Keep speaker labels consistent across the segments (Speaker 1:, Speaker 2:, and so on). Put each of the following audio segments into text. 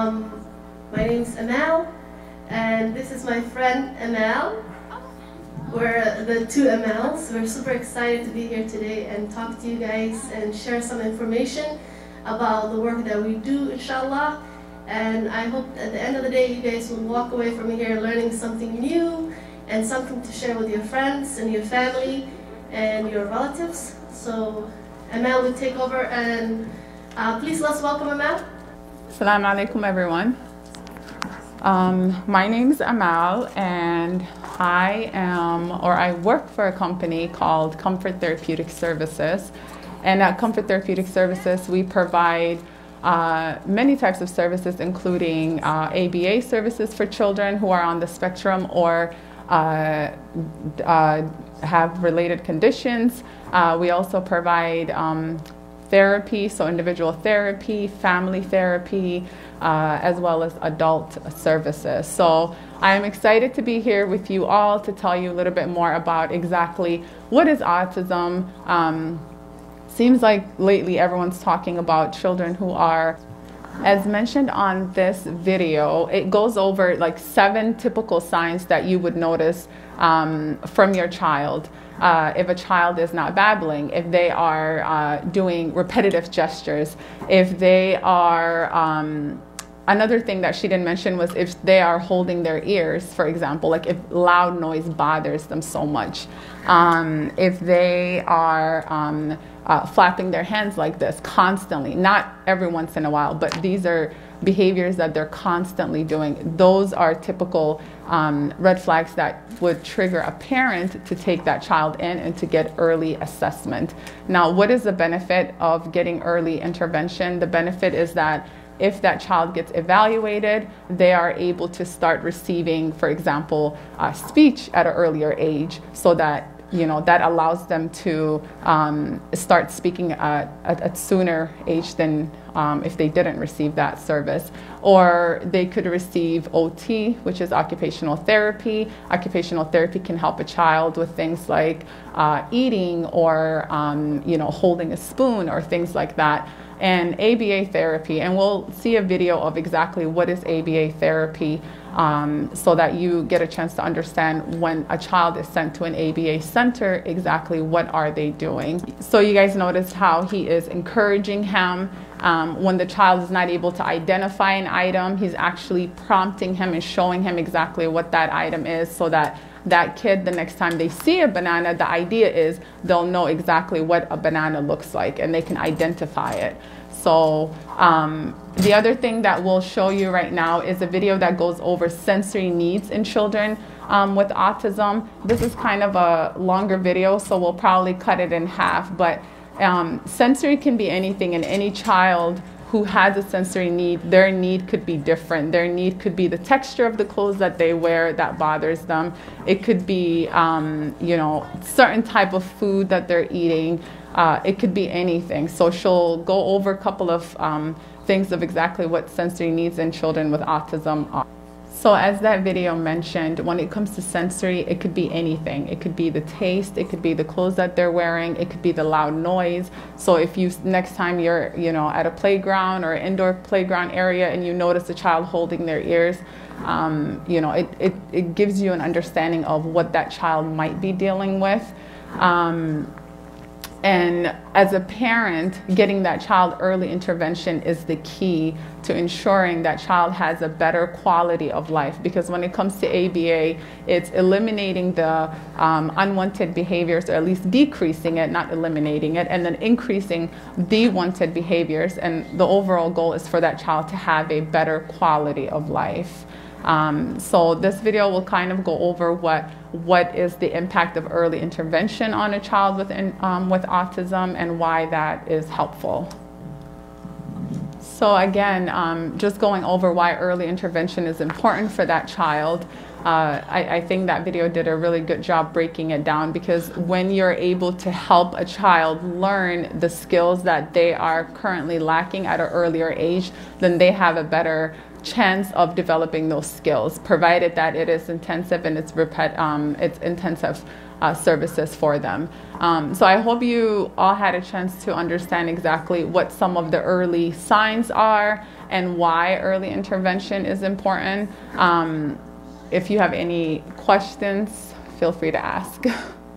Speaker 1: Um, my name's Amal, and this is my friend Amal. We're the two Amals. We're super excited to be here today and talk to you guys and share some information about the work that we do, inshallah. And I hope at the end of the day, you guys will walk away from here learning something new and something to share with your friends and your family and your relatives. So Amal will take over and uh, please let's welcome Amal.
Speaker 2: Assalamu alaikum everyone. Um, my name is Amal and I am, or I work for a company called Comfort Therapeutic Services. And at Comfort Therapeutic Services, we provide uh, many types of services, including uh, ABA services for children who are on the spectrum or uh, uh have related conditions. Uh, we also provide um, therapy, so individual therapy, family therapy, uh, as well as adult services. So I'm excited to be here with you all to tell you a little bit more about exactly what is autism. Um, seems like lately everyone's talking about children who are as mentioned on this video, it goes over like seven typical signs that you would notice um, from your child. Uh, if a child is not babbling, if they are uh, doing repetitive gestures, if they are, um, another thing that she didn't mention was if they are holding their ears, for example, like if loud noise bothers them so much, um, if they are, um, uh, flapping their hands like this constantly, not every once in a while, but these are behaviors that they're constantly doing. Those are typical um, red flags that would trigger a parent to take that child in and to get early assessment. Now, what is the benefit of getting early intervention? The benefit is that if that child gets evaluated, they are able to start receiving, for example, uh, speech at an earlier age so that you know, that allows them to um, start speaking at, a sooner age than um, if they didn't receive that service. Or they could receive OT, which is occupational therapy. Occupational therapy can help a child with things like uh, eating or, um, you know, holding a spoon or things like that and ABA therapy. And we'll see a video of exactly what is ABA therapy um, so that you get a chance to understand when a child is sent to an ABA center, exactly what are they doing. So you guys noticed how he is encouraging him. Um, when the child is not able to identify an item, he's actually prompting him and showing him exactly what that item is so that that kid, the next time they see a banana, the idea is they'll know exactly what a banana looks like and they can identify it. So um, the other thing that we'll show you right now is a video that goes over sensory needs in children um, with autism. This is kind of a longer video, so we'll probably cut it in half. But um, sensory can be anything, and any child who has a sensory need, their need could be different. Their need could be the texture of the clothes that they wear that bothers them. It could be, um, you know, certain type of food that they're eating. Uh, it could be anything. So she'll go over a couple of um, things of exactly what sensory needs in children with autism are. So as that video mentioned, when it comes to sensory, it could be anything. It could be the taste, it could be the clothes that they're wearing, it could be the loud noise. So if you next time you're, you know, at a playground or indoor playground area and you notice a child holding their ears, um, you know, it, it, it gives you an understanding of what that child might be dealing with. Um, and as a parent, getting that child early intervention is the key to ensuring that child has a better quality of life. Because when it comes to ABA, it's eliminating the um, unwanted behaviors, or at least decreasing it, not eliminating it, and then increasing the wanted behaviors. And the overall goal is for that child to have a better quality of life. Um, so this video will kind of go over what what is the impact of early intervention on a child with, um, with autism and why that is helpful. So again, um, just going over why early intervention is important for that child. Uh, I, I, think that video did a really good job breaking it down because when you're able to help a child learn the skills that they are currently lacking at an earlier age, then they have a better chance of developing those skills, provided that it is intensive and it's, repet- um, it's intensive uh, services for them. Um, so I hope you all had a chance to understand exactly what some of the early signs are and why early intervention is important. Um, if you have any questions, feel free to ask.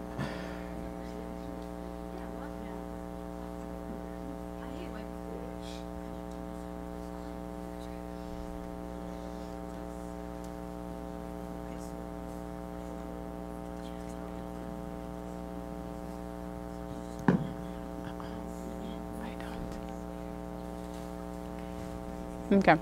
Speaker 2: I don't. Okay.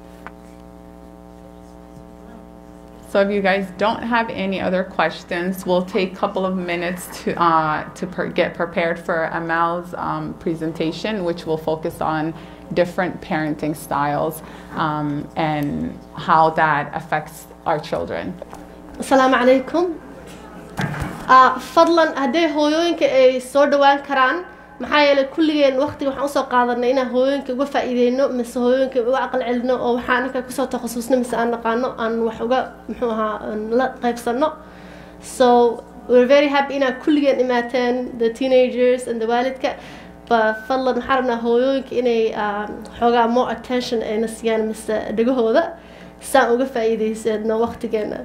Speaker 2: So if you guys don't have any other questions, we'll take a couple of minutes to uh, to per- get prepared for Amal's um, presentation, which will focus on different parenting styles um, and how that affects our children.
Speaker 1: asalaamu calaykum Ah, fadlan hadday hooyooyinka ay soo dhawaan karaan maxaa yeelay kulligeen waqtiga waxaan usoo qaadanay inaan hooyooyinka uga faa'iideyno mise hooyooyinka uga aqal celino oo waxaan anaka kusoo takhasusno mise aan naqaano aan wax uga muxuu ahaa aan la qaybsano so we're very happy inaad kulligeen imaateen the teenagers and the waalidka ba fadlan waxaan rabnaa hooyooyinka inay ah, xoogaa more attention ayna siiyaan mise dhegahooda saan uga faa'iideysadno waqtigeena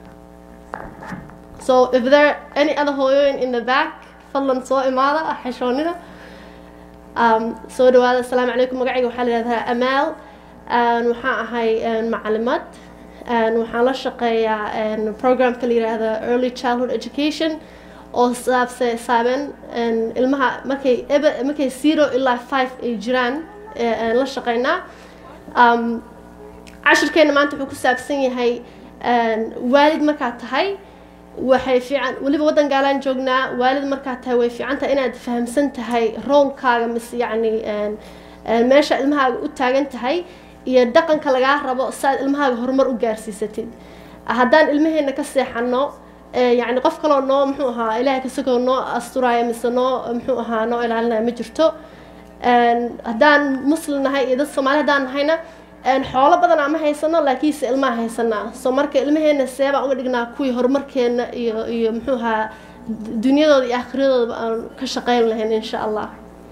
Speaker 1: So if there are any other hooyooyin in the back, fadlan soo imaada xishoonida. Um, soo dhawaada asalaamu calaykum magacayga waxaa la yidhahdaa amaal Een, waxaan ahay een, macalimaad Een, waxaan la shaqeeyaa een, programka la yidhaahda early childhood education oo saabse saaben een, ilmaha markay ebe markay zero ilaa five ay jiraan ee, een, la shaqeynaa um, cashirkeena maanta wuxuu ku saabsan yahay een, waalid markaad tahay waxay fiican weliba waddan gaalaan joognaa waalid markaad tahay way fiican tahay inaad fahamsan tahay roolkaaga mise yacni een, een, meesha ilmahaaga u taagan tahay iyo dhaqanka lagaa rabo saaad ilmahaaga horumar u gaarsiisatid haddaan ilmaheena ka seexano ee, yacni qof kaloo noo muxuu ahaa ilaahay kasagoo noo asturaya mise noo muxuu ahaa noo ilaalinaya ma jirto Een, haddaan muslim nahay iyo dad soomaali haddaan nahayna een, xoolo badan ama haysano laakiinse ilmaha haysanaa so marka ilmaheena see baan uga dhignaa kuwii horumarkeena iyo iyo muxuu ahaa dunyadooda iyo aakhiradooda aan ka shaqeyn lahayn insha allah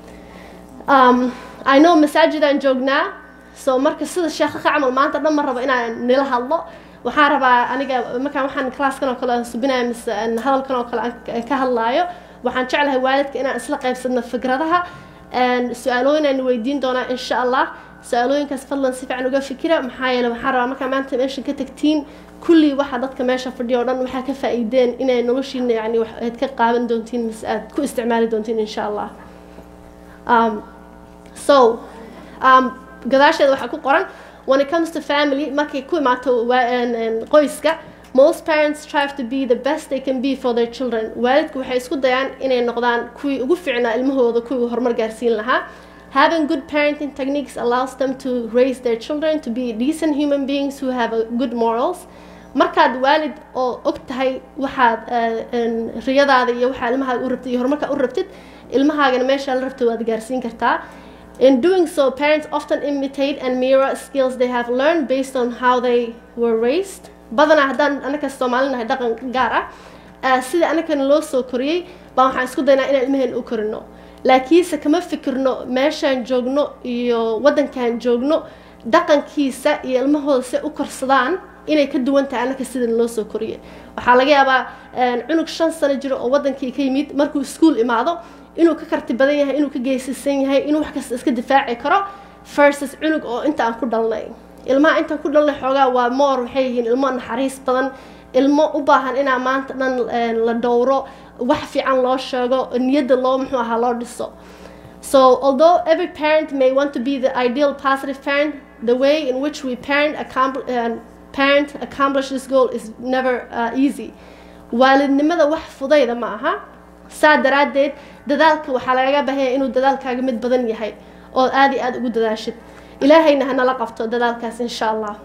Speaker 1: um, I know masaajidaan joognaa so marka sida sheekha ka camal maanta dhan ma rabo inaan nila hadlo waxaan rabaa aniga markaan waxaan classkan oo kale aan subinaya mise aan hadalkan oo kale aan ka hadlaayo waxaan jeclahay waalidka inaan isla qaybsadno fikradaha een, su-aalooyin aan weydiin doonaa insha allah su-aalooyinkaas fadlan si fiican uga fikira maxaa yeele waxaan rabaa markaa maanta meesha ka tagtiin kulli waxa dadka meesha fadhiya oo dhan waxaa ka faa'iideen inay noloshiina yani wax aad ka qaadan doontiin mise aad ku isticmaali doontiin insha allah um, so um, gadaasheeda waxaa ku qoran when it comes to family markay ku imaato wa- een- een qoyska most parents strive to be the best they can be for their children waalidku waxay isku dayaan inay noqdaan kuwii ugu fiicnaa ilmahooda kuwii horumar gaarsiin lahaa having good parenting techniques allows them to raise their children to be decent human beings who have a good morals markaad waalid oo og tahay waxaad eh, een, riyadaada iyo waxaa ilmahaaga u rabtid iyo horumarkaa u rabtid ilmahaagana meeshaa la rabtid waad gaarsiin kartaa In doing so, parents often imitate and mirror skills they have learned based on how they were raised. badanaa haddaan anaka Soomaali nahay dhaqan gaar ah eh, sida anakana loo soo koriyey baan waxaan isku daynaa inaan ilmaheen u korino laakiinse kama fikirno meeshaan joogno iyo waddankaan joogno dhaqankiisa iyo ilmahooda si u korsadaan inay ka duwan tahay anaka sidan loo soo koriyey waxaa laga yaabaa een, cunug shan sano jiro oo waddankii ka yimid markuu iskuul imaado inuu ka karti badan yahay inuu ka geesisan yahay inuu wax kasta iska difaaci karo versus cunug oo inta aan ku dhalnay ilmaha intaan ku dhalnay xoogaa waa moor waxay yihiin ilmo naxariis badan ilmo u baahan inaa maanta dhan een, la dhowro wax fiican loo sheego niyadda loo muxuu ahaa loo dhiso So, although every parent may want to be the ideal positive parent, the way in which we parent, accompl- uh, parent accomplish this goal is never uh, easy. waalidnimada wax fudayda ma aha saa daraaddeed dadaalka waxaa lagaga baahanya inuu dadaalkaaga mid badan yahay oo aad iyo aad ugu dadaashid ilaahayna hanala qabto dadaalkaas insha allah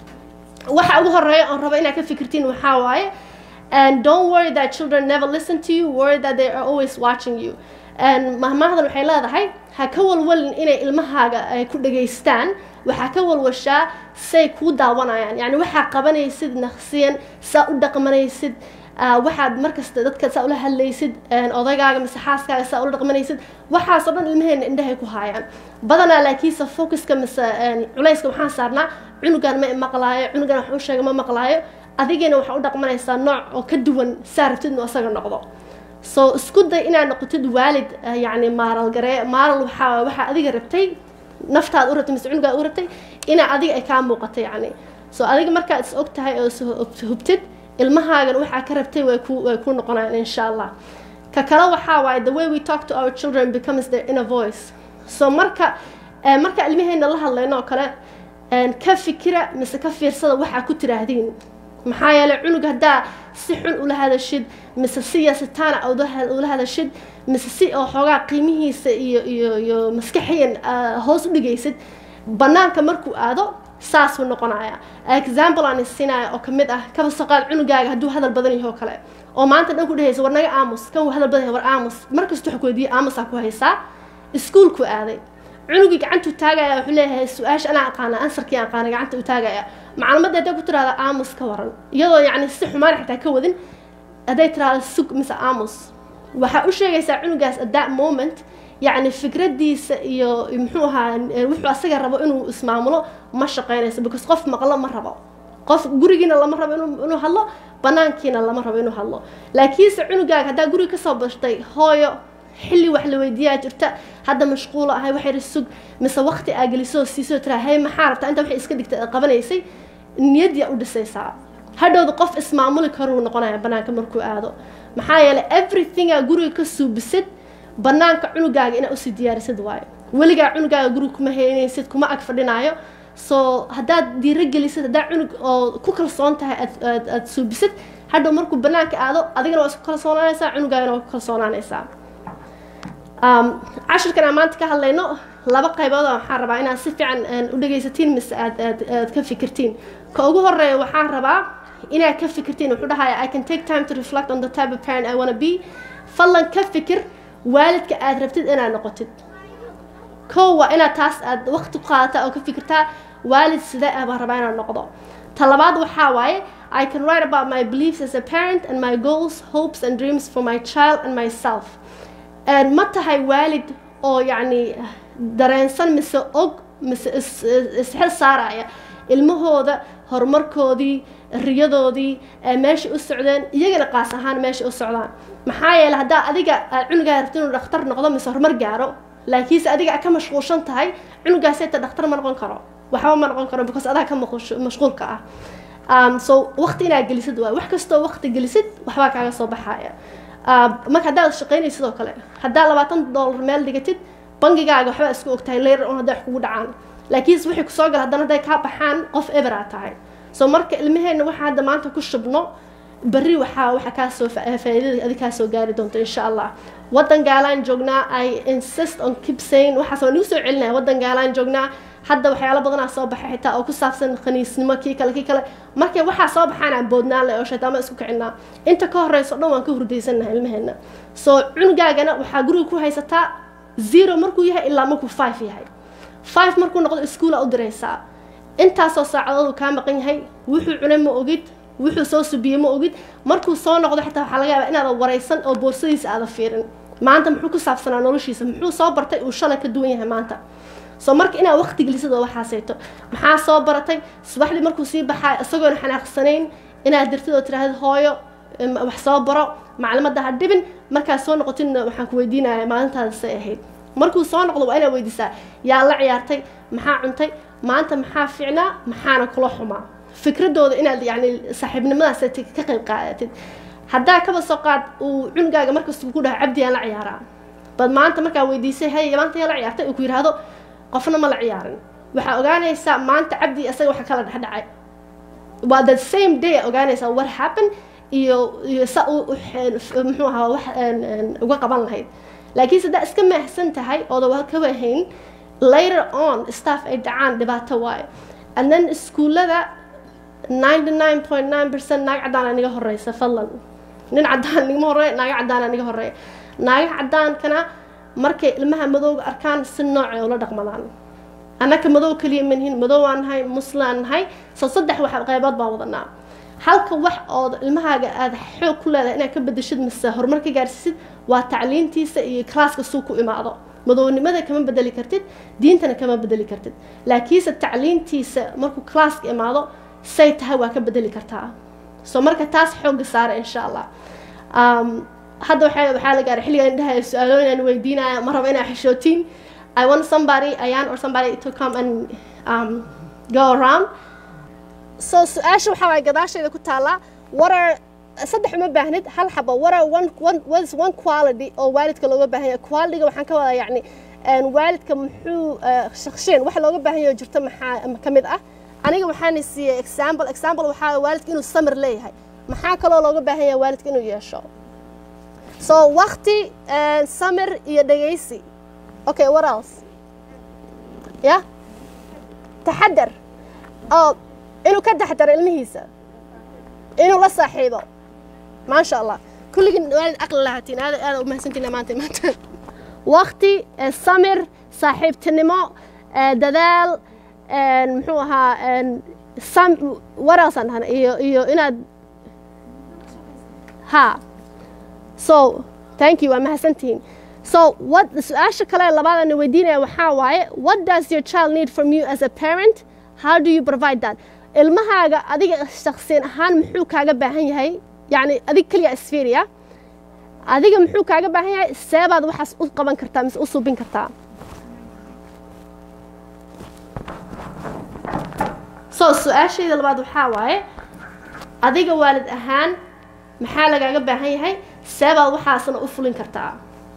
Speaker 1: waxa ugu horeeya oon rabo inaad ka fikirtiin waxaa waaye and don't worry that children never listen to you worry that they are always watching you and mahmahdan waxay leedahay ha ka walwalin inay ilmahaaga ay ku dhageystaan waxaa ka walwashaa say kuu daawanayaan yani waxaa qabanaysid naqsiyan saa u dhaqmanaysid waxaad markasta dadka saa ula hadlaysid odaygaaga mise xaaskaaga saa ula dhaqmanaysid waxaasoo dhan ilmaheena indhahay ku haayaan badanaa laakiinse focuska mise culayska waxaan saarnaa cunugan ma maqlaayo cunugan wax u sheega ma maqlaayo adigina waxaa u dhaqmanaysaa nooc oo ka duwan saa rabtid inuu asaga noqdo so isku day inaad noqotid waalid yacni maaral garee maaral waxaa waxaa adiga rabtay naftaad u rabtay mise cunugaad u rabtay inaa adiga ay kaa muuqato yacni so adiga markaad is og tahay oo is hubtid ilmahaagan waxaa ka rabtay way ku way ku noqonayaan insha allah ka kale waxaa waaye the way we talk to our children becomes their inner voice so marka marka ilmaheena la hadlayno oo kale ka fikira mise ka fiirsada waxaa ku tiraahdiin maxaa yeelay cunug haddaa si xun ula hadashid mise si yasitaana ula hadashid mise si oo xoogaa qiimihiisa iyo iyo iyo maskaxiyan hoos u dhigaysid banaanka markuu aado saasuu noqonaya example aan isinaya oo kamid ah kaba soo qaad cunugaaga hadduu hadal badan yahay oo kale oo maanta dhan ku dhehaysa war naga aamus kan uu hadal badan yahay war aamus markasta waxa ku weydiiyay aamusaa ku haysaa iskuulku aaday cunugii gacantuu taagaya wuxuu leeyahay su-aasha anaa aqaana ansarkii aan aqaana gacanta u taagaya macluumadda hadday ku tiraahda aamus ka waran iyadoo yacni si xumaan xitaa ka wadin hadday tiraahda sug mise aamus waxaa u sheegaysaa cunugaas at that moment yacni fikradiisa iyo muxuu ahaa wuxuu asaga rabo inuu ismaamulo ma shaqeynayso because qof maqlo ma rabo qof gurigiina lama rabo inuu hadlo banaankiina lama rabo inuu hadlo laakiinse cunugaaga haddaa guriga kasoo bashtay hooyo xilli wax la weydiiyaa jirta hadda mashquulo ahay waxay sug mise waqti aa gelisoo siisoo tiraa hey maxaa rabtaa inta waxay iska dhigtay qabanaysay niyadyaa u dhisaysaa hadhowda qof ismaamuli karuu noqonaya banaanka markuu aado maxaa yeelay everythingaa guriga ka suubisid banaanka cunugaaga inaa usii diyaarisid waayo weligaa cunugaaga guriga kuma heynaysid kuma ag fadhinaayo so haddaad diirogelisid haddaa cunug oo ku kalsoon tahay aad aad suubisid hadhow markuu banaanka aado adigana waa isku kalsoonaanaysaa cunugaagana waa ku kalsoonaanaysaa cashirkan aan maanta ka hadlayno laba qaybood waxaan rabaa inaad si fiican u dhegaysatiin mise aad aad aad ka fikirtiin ka ugu horeeya waxaan rabaa inaad ka fikirtiin wuxuu dhahaya i can take time to reflect on the type of parent i wanna be fadlan ka fikir waalidka aad rabtid inaad noqotid kow waa inaad taas aad waqti ku qaadataa oo ka fikirtaa waalid sidee ah baan rabaa inaad noqdo ta labaad waxaa waaye i can write about my beliefs as a parent and my goals hopes and dreams for my child and myself ma tahay waalid oo yacni dareensan mise og mise isxil saaraya ilmahooda horumarkoodii riyadoodii meeshay u socdeen iyagana qaas ahaan meeshay u socdaan maxaa yeeley haddaa adiga cunugaa rabti inuu dhakhtar noqdo mise horumar gaaro laakiinse adiga ka mashquulshan tahay cunugaas ta dhakhtar ma noqon karo waxba ma noqon karo because adaa ka mashquulka ah so waqti inaad gelisid waay wax kastoo waqti gelisid waxbaa kaaga soo baxaya marka haddaad shaqaynaysid sidoo kale haddaa labaatan dollar meel dhigatid bangigaaga waxbaa isku ogtahay leyr on hadday wax kugu dhacaan laakiinse wixii kusoo gala haddana hadday kaa baxaan qof eberaa tahay so marka ilmaheenna waxaa hadda maanta ku shubno berri waxaa waxa kaasoo faa'iidada adi kaasoo gaari doonto insha allah waddan gaalaan joognaa i insist on keep saying waxaas waa nagu soo celinaya waddan gaalaan joognaa hadda waxyaalo badanaa soo baxay xitaa oo ku saabsan khaniisnimo kii kale kii kale markay waxaa soo baxaan aan boodnaan leh oo shaytaama isku kicinaa inta ka horeyso dhan waan ka hurdaysannahay ilmaheena soo cunugaagana waxaa guriga ku haysataa zero markuu yahay ilaa markuu five yahay five markuu noqdo iskuula u diraysaa intaasoo saacadood uu kaa maqan yahay wuxuu cunay ma ogid wuxuu soo subiyey ma ogid markuu soo noqdo xitaa waxaa laga yaabaa inaada waraysan oo boorsadiisa aada fiirin maanta muxuu ku saabsanaa noloshiisa muxuu soo bartay uu shalay ka duwan yahay maanta soo marka inaad waqti gelisid oo waxaasayto maxaa soo baratay subaxdii markuu sii baxaa isagoona xanaaqsanayn inaad dirtid oo tiraahda hooyo wax soo baro maclimadda ha dhibin markaad soo noqotidna waxaan ku weydiinaya maalintaada say ahayd markuu soo noqdo waa inaad weydiisaa yaa la ciyaartay maxaa cuntay maanta maxaa fiicnaa maxaana kula xumaa fikradooda inaad yani saaxiibnimadaas ka qayb qaadatid haddaa kaba soo qaad uu cunugaaga markasta ku dhaho cabdi aan la ciyaaraa bad maanta markaa weydiisay hay maanta yaa la ciyaartay uu ku yidhaahdo qofna ma la ciyaarin waxaa ogaanaysaa maanta cabdi isaga waxa kala dhexdhacay waa the same day ogaanaysaa what happen iyo iyo sa muxuu ahaa wax uga qaban lahayd laakiin saddaa iska maahsan tahay ooda waa ka wahayn later on staff ay dhacaan dhibaato waayo and then iskuullada ninety nine point nine percent naag caddaana niga horeysa fadlan nin caddaan nigama horeeya naaga caddaana niga horeeya naaga caddaankana markay ilmaha madowga arkaan si noocay ula dhaqmadaan annaka madow keliya manihin madow aan nahay muslaan nahay soo saddex wax qaybood baan wadanaa halka wax ood ilmahaaga aada xoog ku leedahay inaad ka bedeshid mise horumar ka gaarsiisid waa tacliintiisa iyo kalaaska suu ku imaado madownimada kama bedeli kartid diintana kama bedeli kartid laakiinse tacliintiisa markuu kalaaska imaado say tahay waa ka bedeli kartaa so marka taas xooga saara insha allah um, hadda waxaa waxaa la gaaray xilligan indhaha su-aalooyin aan weydiinaya ma rabo inaa xishootiin I want somebody ayaan or somebody to come and um, go around so su-aasha waxaa waay gadaasheeda ku taallaa what are saddex uma baahnid hal xabo what are one, one, what is one quality oo waalidka looga baahan yahay qualityga waxaan ka wadaa yacni waalidka muxuu shakshiyan waxa looga baahan yahay oo jirto maxaa ka mid ah aniga waxaan siiyey example example waxaa waalidka inuu samir leeyahay maxaa kaloo looga baahan yahay waalidka inuu yeesho so waqti samir iyo dhegaysi okay what else ya taxadar oo inuu ka taxadaro ilmihiisa inuu la saaxiibo maasha allah kulligiin waalid aqli lahatiin aada aada umahadsantiin maanta maanta waqti samir saaxiibtinimo dadaal muxuu ahaa sam waraasaan dhahna iyo iyo inaad ha so thank you waa mahadsantihiin so what su-aasha kale labaadana weydiinaya waxaa waaye what does your child need from you as a parent how do you provide that ilmahaaga adiga shaksiyan ahaan muxuu kaaga baahan yahay yacni adig keliya isfiiriya adiga muxuu kaaga baahan yahay seebaad waxaas u qaban kartaa mise u suubin kartaa so su-aashayda labaad waxaa waaye adiga waalid ahaan maxaa lagaaga baahan yahay seebaad waxaasna u fulin kartaa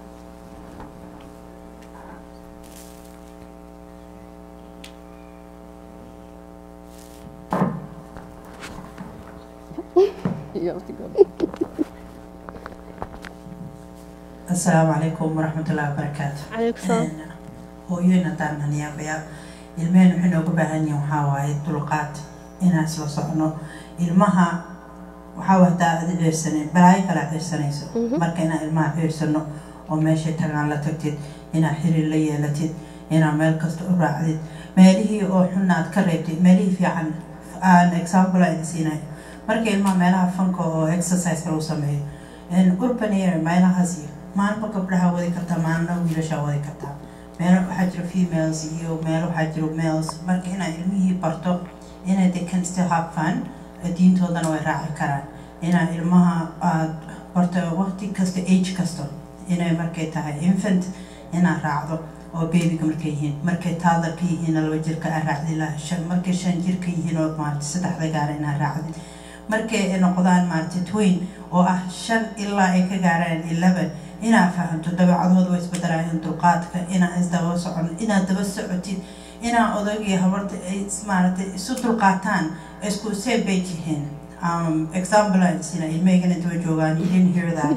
Speaker 3: asalaamu calaykum waraxmatullahi wabarakaatu
Speaker 1: calaykum salaam
Speaker 3: hooyoyn haddaan haniyaabaya ilmeheen waxay nooga baahan yihin waxaa waaye dulqaad inaan isla socno ilmaha waxaa hadaa adi ceersanin balaayo kala ceersanayso marka inaan ilmaha ceersano oo meeshay tagaan la tagtid inaad xiriir la yeelatid inaad meel kasta u raacdid meelihii oo xunna aad ka reebtid meelihii fiican aan example aan siinay marka ilmaha meelaha fanka oo exercise lagu sameeyo urban area meelahaas iyo maalma gabdhaha wadi kartaa maalna wiilashaa wadi kartaa meel waxaa jira females iyo meel waxaa jira males marka inaad ilmihii barto inay they can still have fun diintoodana way raaci karaan inaad ilmaha aad barto waqti kasta age kasta inay markay tahay infant inaad raacdo oo babyga markay yihiin markay taadarka yihiin laba jirka aad raacdi shan markay shan jirka yihiin oo maarata saddexda gaara inaad raacdid markay noqdaan maarata twain oo ah shan ilaa ay ka gaaraan eleven inaad fahamto dabeecadooda way isbedelayaan dulqaadka inaad isdaba socon inaad daba socotid inaad odagii habarta ay maaragtay isu dulqaataan isku same bay yihiin um, example aan sina ilmaygana daba joogaan you didn't hear that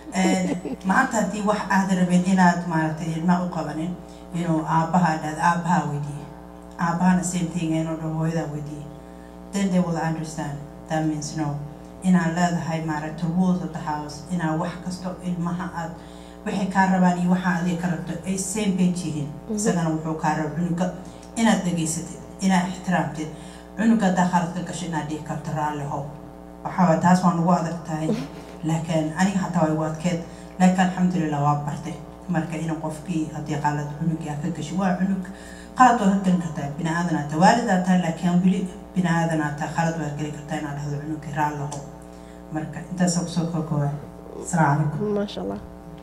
Speaker 3: maanta haddii wax aad rabin inaad maaragtay ilmaha u qabanin inuu aabbaha dhahda aabbaha weydiiye aabbahana same thing inuu dhaho hooyadaa weydiiye then they will understand that means no inaad leedahay maaragta rules of the house inaad wax kasto ilmaha aad waxay kaa rabaan iyo waxaa adiga ka rabto ay same page yihiin isagana wuxuu kaa raba cunuga inaad dhegaysatid inaad ixtiraamtid cunuga haddaa khalad ka gasho inaad dhihi karto raalli how waxaa taas waa nagu adag tahay laakiin aniga xataa waa igu adkeed laakiin alxamdulilah waa bartay marka in qofkii haddii qalad cunugii aad ka gasho waa cunug qalad waa ka gelin kartaa bini aadan aad tahay waalidaa tahay laakiin weli bini aadan aad tahay qalad waad geli kartaa inaad dhahdo cunugii raalli how marka intaasa kusoo kookooba asalaamu calaykum
Speaker 1: maasha allah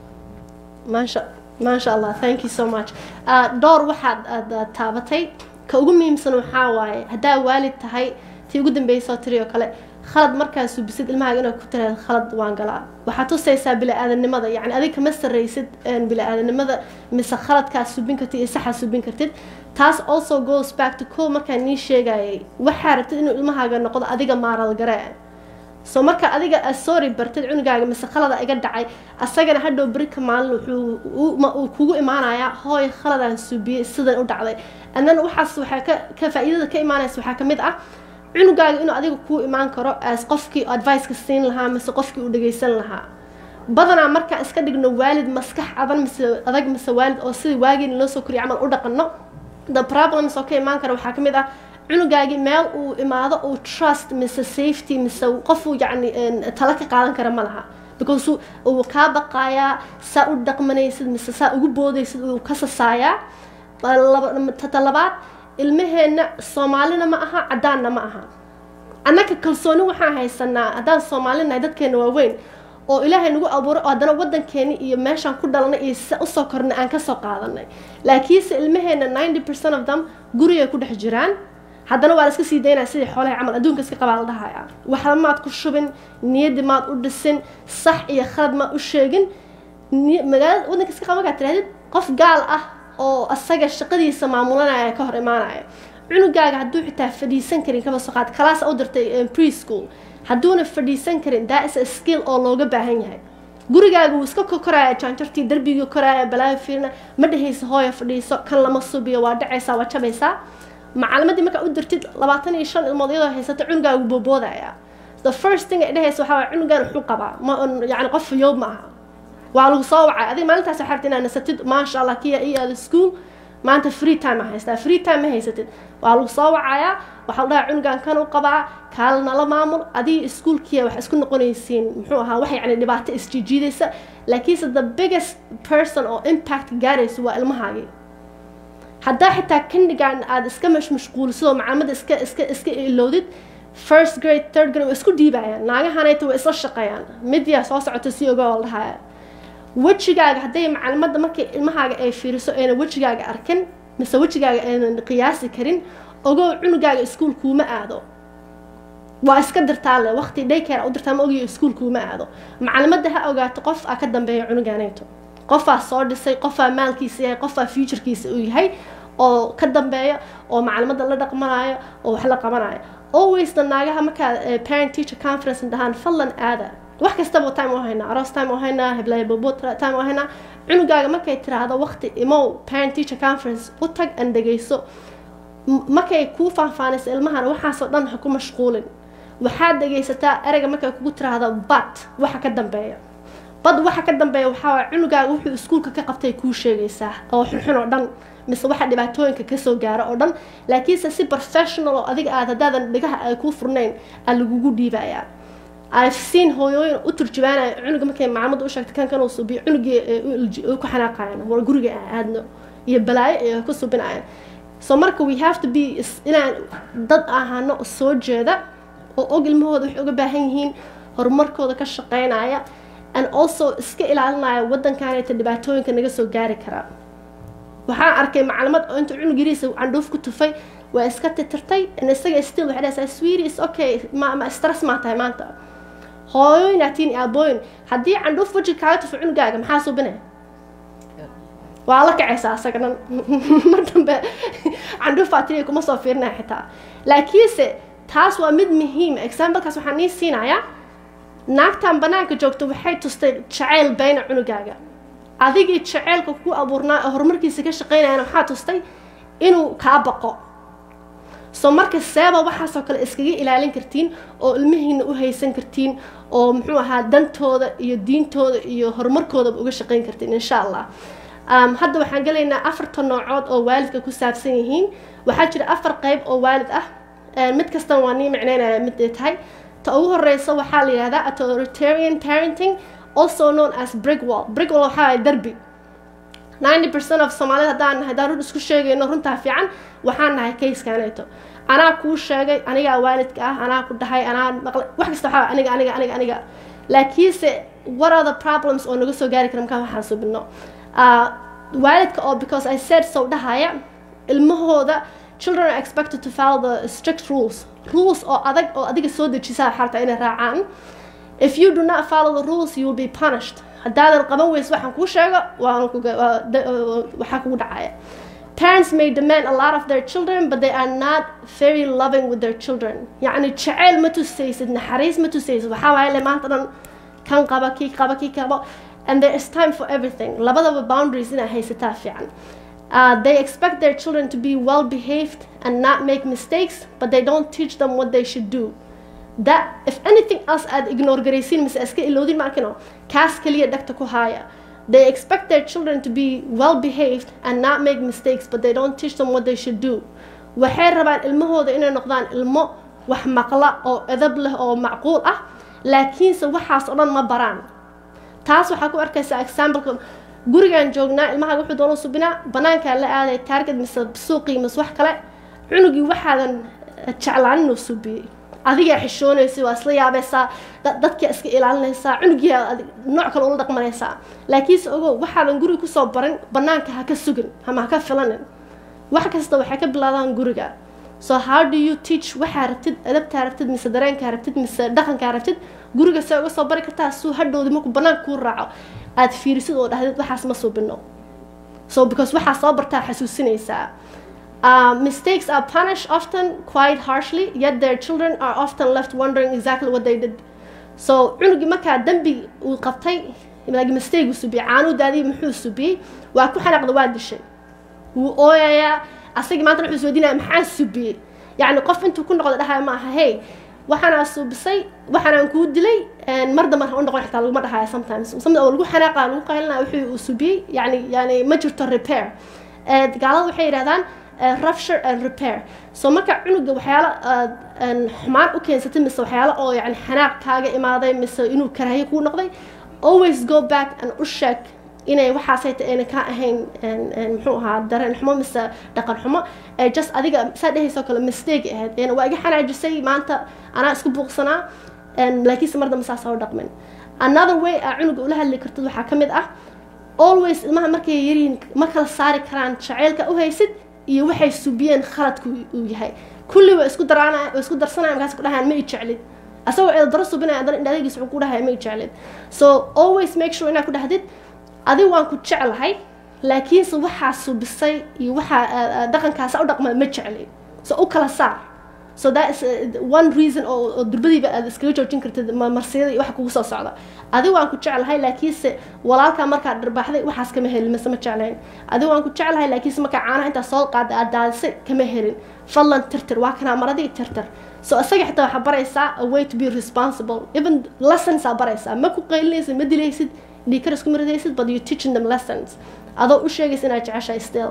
Speaker 1: maasha maasha allah thank you so much uh, dhowr waxaad aad aad taabatay ka ugu muhiimsan waxaa waaye haddaa waalid tahay tii ugu dambeysoo tiri oo kale khalad markaa subisid ilmahaaga inaad ku tiraahdo khalad waan galaa waxaad tusaysaa bili-aadanimada yacni adiga kama sarraysid bili-aadanimada mise khaladkaad subin kartid iyo saxaad subin kartid taas also goes back to co markaan nii sheegayay waxaa rabtid inuu ilmahaaga noqdo adiga maaral garee so marka adiga aad sorry bartid cunugaaga mise khalada iga dhacay asagana hadhow berika maalin wuxuu kugu imaanayaa hooy khaladaan subiyey sidan u dhacday andan waxaas waxaa ka ka faa-iidada ka imaanaysa waxaa kamid ah cunugaaga inuu adiga kuu imaan karo as qofkii adviceka siin lahaa mise qofkii uu dhagaysan lahaa badanaa markaan iska dhigno waalid maskax adan mise adag mise waalid oo sidii waagiina loo soo koriya camal u dhaqano the problems oo ka imaan kara waxaa kamid ah cunugaagii meel uu imaado uu trust mise safety mise qof uu yacni tala ka qaadan kara ma laha because uu kaa baqaayaa saa u dhaqmanaysid mise saa ugu boodaysid uu ka sasaayaa talabaad ilmaheenna soomaalina ma aha caddaanna ma aha annaka kalsooni waxaan haysanaa haddaan soomaalinahay dadkeena waaweyn oo ilaahay nagu abuuray oo haddana waddankeeni iyo meeshaan ku dhalanay iyo sida usoo kornay aan kasoo qaadanay laakiinse ilmaheenna ninety percent of them gurigay ku dhex jiraan haddana waa la iska sii daynaya sidii xoolaha camal adduunka iska qabaa la dhahaya waxba maad ku shubin niyaddi maad u dhisin sax iyo khalad maad u sheegin magaalada waddanka iska qaba markaad tirahdid qof gaal ah oo asaga shaqadiisa maamulanaya ka hor imaanaya cunugaaga hadduu xitaa fadhiisan karin kaba soo qaad kalaas u dirtay preschool hadduuna fadhiisan karin that is a skill oo looga baahan yahay gurigaaga wuu iska koraya jaanjartii darbigii koraya balaayo fiirna ma dhehaysa hooya fadhiiso kan lama subiyo waa dhacaysaa waa jabaysaa macalimadii markaa u dirtid labaatan iyo shan ilmood iyadoo haysata cunugaagu booboodaya the first thing ay dhehaysa waxaa waay cunugaan wuxuu qabaa ma yani qof fayoob ma aha waa lagu soo wacay adiga maalintaas waxaa rabta inaad nasatid maasha allah kiya iyo aada school maanta free time a haystaa free time ma haysatid waa lagu soo wacayaa waxaa la dhahaa cunugan kan u qabaa kaala nala maamul adiga iskuolkiya wax isku noqonaysiin muxuu ahaa wax yacni dhibaato isjiijiidaysa laakiinse the biggest person oo impact gaaraysa waa ilmahaagii haddaa xitaa kindigan aada iska mashmashquulisidoo macaamada iska iska iska ilowdid first grade third grade waa isku dhiibayaan naagahanayta waa isla shaqeeyaan midyaa soo socota si oga oo la dhahaya wejigaaga hadday macalimada markay ilmahaaga ay fiiriso ayna wejigaaga arkin mise wejigaaga aynan qiyaasi karin ogow cunugaaga iskuol kuuma aado waa iska dirtaa le waqti daycare u dirtaa ma ogiyo iskuol kuuma aado macalimada ha ogaato qof aa ka dambeeya cunugaanayto qofaa soo dhisay qofaa maalkiisa yahay qofaa futurkiisa uu yahay oo ka dambeeya oo macalimada la dhaqmanayo oo wax la qabanayo alwaysna naagaha markaa parent teacher conference dhahaan fadlan aada wax kastaba time u haynaa aroos time u haynaa heblayo bobo time u haynaa cunugaaga markay tiraahdo waqti imow parent teacher conference u tag an dhegayso markay kuu faahfaanayso ilmahana waxaasoo dhan ha ku mashquulin waxaad dhegaysataa ereyga markay kugu tiraahdo bad waxa ka dambeeya bad waxa ka dambeeya waxaa waay cunugaaga wuxuu iskuulka ka qabtay kuu sheegaysaa oo xunxun oo dhan mise waxa dhibaatooyinka kasoo gaaro oo dhan laakiinse si professional oo adiga aad haddaadan dhigaha ay kuu furnayn aa lagugu dhiibayaa i've seen hooyooyin u turjubaanaya cunuga markay macaamada u sheegtay kan kanuu subiyo cunugii ku xanaaqayan war guriga aadno iyo balaayo ay ku subinayaan so marka we have to be inaan dad ahaano soo jeeda oo og ilmahooda waxay uga baahan yihiin horumarkooda ka shaqeynaya and also iska ilaalinaya waddankanayta dhibaatooyinka naga soo gaari karaa waxaan arkay macalimad oo inta cunug yariisa candhuuf ku tufay waa iska titirtay isaga still waxay dhahaysaa sweetie is okay ma ma stress maa tahay maanta hooyooyin atiin aabooyin haddii candhuuf waji kaaga tufo cunugaaga maxaa subinaya waa la kacaysaa asaga dhan mar dambe candhuufaa tiri kuma soo fiirinaya xitaa laakiinse taas waa mid muhiim examplekaas waxaan nii siinayaa naagtan banaanka joogto waxay tustay jacayl bayna cunugaaga adigii jaceylka ku abuurnaa ee horumarkiisa ka shaqeynayana waxaa tustay inuu kaa baqo soo marka seeba waxaasoo kale iskaga ilaalin kartiin oo ilmihiina u haysan kartiin oo muxuu ahaa dantooda iyo diintooda iyo horumarkoodaba uga shaqeyn kartiin insha allah hadda waxaan gelaynaa afarta noocood oo waalidka ku saabsan yihiin waxaa jira afar qeyb oo waalid ah mid kastan waa nii micneynaya mid ay tahay ta ugu horeysa waxaa la yihahdaa authoritarian parenting also known as brickwall brickwall waxaa waay derbi ninety percent of soomaalida haddaan nahay haddaan run isku sheegayno runtaa fiican waxaan nahay kayskanayto anaa kuu sheegay anigaa waalidka ah anaa ku dhahay anaa maqlay wax kasta waxaa aniga aniga aniga aniga laakiinse what are the problems oo naga soo gaari kara markaan waxaan subino waalidka oo because I said so dhahaya ilmahooda children are expected to follow the strict rules rules oo adag oo adiga soo dejisaa xarta inay raacaan if you do not follow the rules you will be punished haddaadan qaban weyso waxaan kuu sheego waxaa kugu dhacaya parents may demand a lot of their children but they are not very loving with their children yacni jaceyl ma tusaysid naxariis ma tusaysid waxaa waaye le maanta dhan kan qaba kii qaba kii qaba and there is time for everything labadaba boundaries inaa haysataa fiican Uh, they expect their children to be well behaved and not make mistakes, but they don't teach them what they should do. That if anything else aad ignore garaysiin mise iska iloodin maarkino kaas kaliya dhagta ku haya they expect their children to be well behaved and not make mistakes but they don't teach them what they should do waxay rabaan ilmahooda inay noqdaan ilmo wax maqla oo edab leh oo macquul ah laakiinse waxaas oo dhan ma baraan taas waxaa ku arkaysaa exampleka gurigaan joognaa ilmahaaga wuxuu doona subinaa banaankaa la aaday taarget mise suuqii mise wax kale cunugii waxaadan jeclaan inuu subiyey adigaa xishoonaysa waa isla yaabaysaa dadkaa iska ilaalinaysaa cunugiia nooc kale ula dhaqmanaysaa laakiinse ogow waxaadan guriga kusoo barin banaanka ha ka sugin ama ha ka filanin wax kasta waxay ka bilaadaan guriga so how do you teach waxaa rabtid adabtaa rabtid mise dareenkaa rabtid mise dhaqankaa rabtid guriga see uga soo bari kartaa suu hadhowdi markuu banaanka kuu raaco aad fiirisid oo dhahdid waxaas ma subino so because waxaa soo bartaa xasuusinaysaa Uh, mistakes are punished often quite harshly, yet their children are often left wondering exactly what they did. So cunugii markaa dembi uu qabtay like mistake uu subiyey caanuu daadiyey muxuu subiyey waa ku xanaaqda waa dishay wuu ooyayaa asagii maanta wuxuu isweydiinaya maxaan subiyey yacni qof intuu ku noqdo dhahaya ma aha hey waxaanaa suubisay waxaanaan kuu dilay mar dambe ha u noqon xitaa laguma dhahaya sometimes sometimes oo lagu xanaaqa lagu qaylinaya wuxuu uu subiyey yani yani ma jirto repair gaalada waxay yidhahdaan rupture and repair so marka cunuga waxyaalo xumaan u keensatay mise waxyaalo oo yani xanaaq kaaga imaaday mise inuu karaahiye kuu noqday always go back and u sheeg inay waxaasayta ayna ka ahayn muxuu ahaa dareen xumo mise dhaqan xumo ee just adiga saa dhehayso kale mistake ahayd een waa iga xanaajisay maanta anaa isku buuqsanaa laakiinse mar dambe saasa u dhaqmin another way aa cunuga ula hadli kartid waxaa ka mid ah always ilmaha markay yaryihiin ma kala saari karaan jaceylka u haysid iyo waxay subiyeen khaladku uu yahay kulli waa isku daraanaya waa isku darsanaya markaas ku dhahayaan ma i jeclid asagoo eeda daro subinaya haddana indhadaygiis wuxuu ku dhahaya ma i jeclid so always make sure inaad ku dhahdid adigu waan ku jeclahay laakiinse waxaa subisay iyo waxaa dhaqankaasa u dhaqma ma jecli so u kala saar so that is one reason oo durbadiiba aad iskaga joojin kartid marsiyada iyo waxa kugu soo socda adigu waan ku jeclahay laakiinse walaalkaa markaad dharbaaxday waxaas kama helin mise ma jeclayn adigu waan ku jeclahay laakiinse markaa caanaha intaa soo qaada aad daadisay kama helin fadlan tirtir waa kanaa maradii tirtir so isaga xitaa waxaa baraysaa a way to be responsible even lessons aa baraysaa ma ku qaylinaysid ma dilaysid dhiikar isku maridaysid but you teaching them lessons adoo u sheegaysa inaad jeceshahay still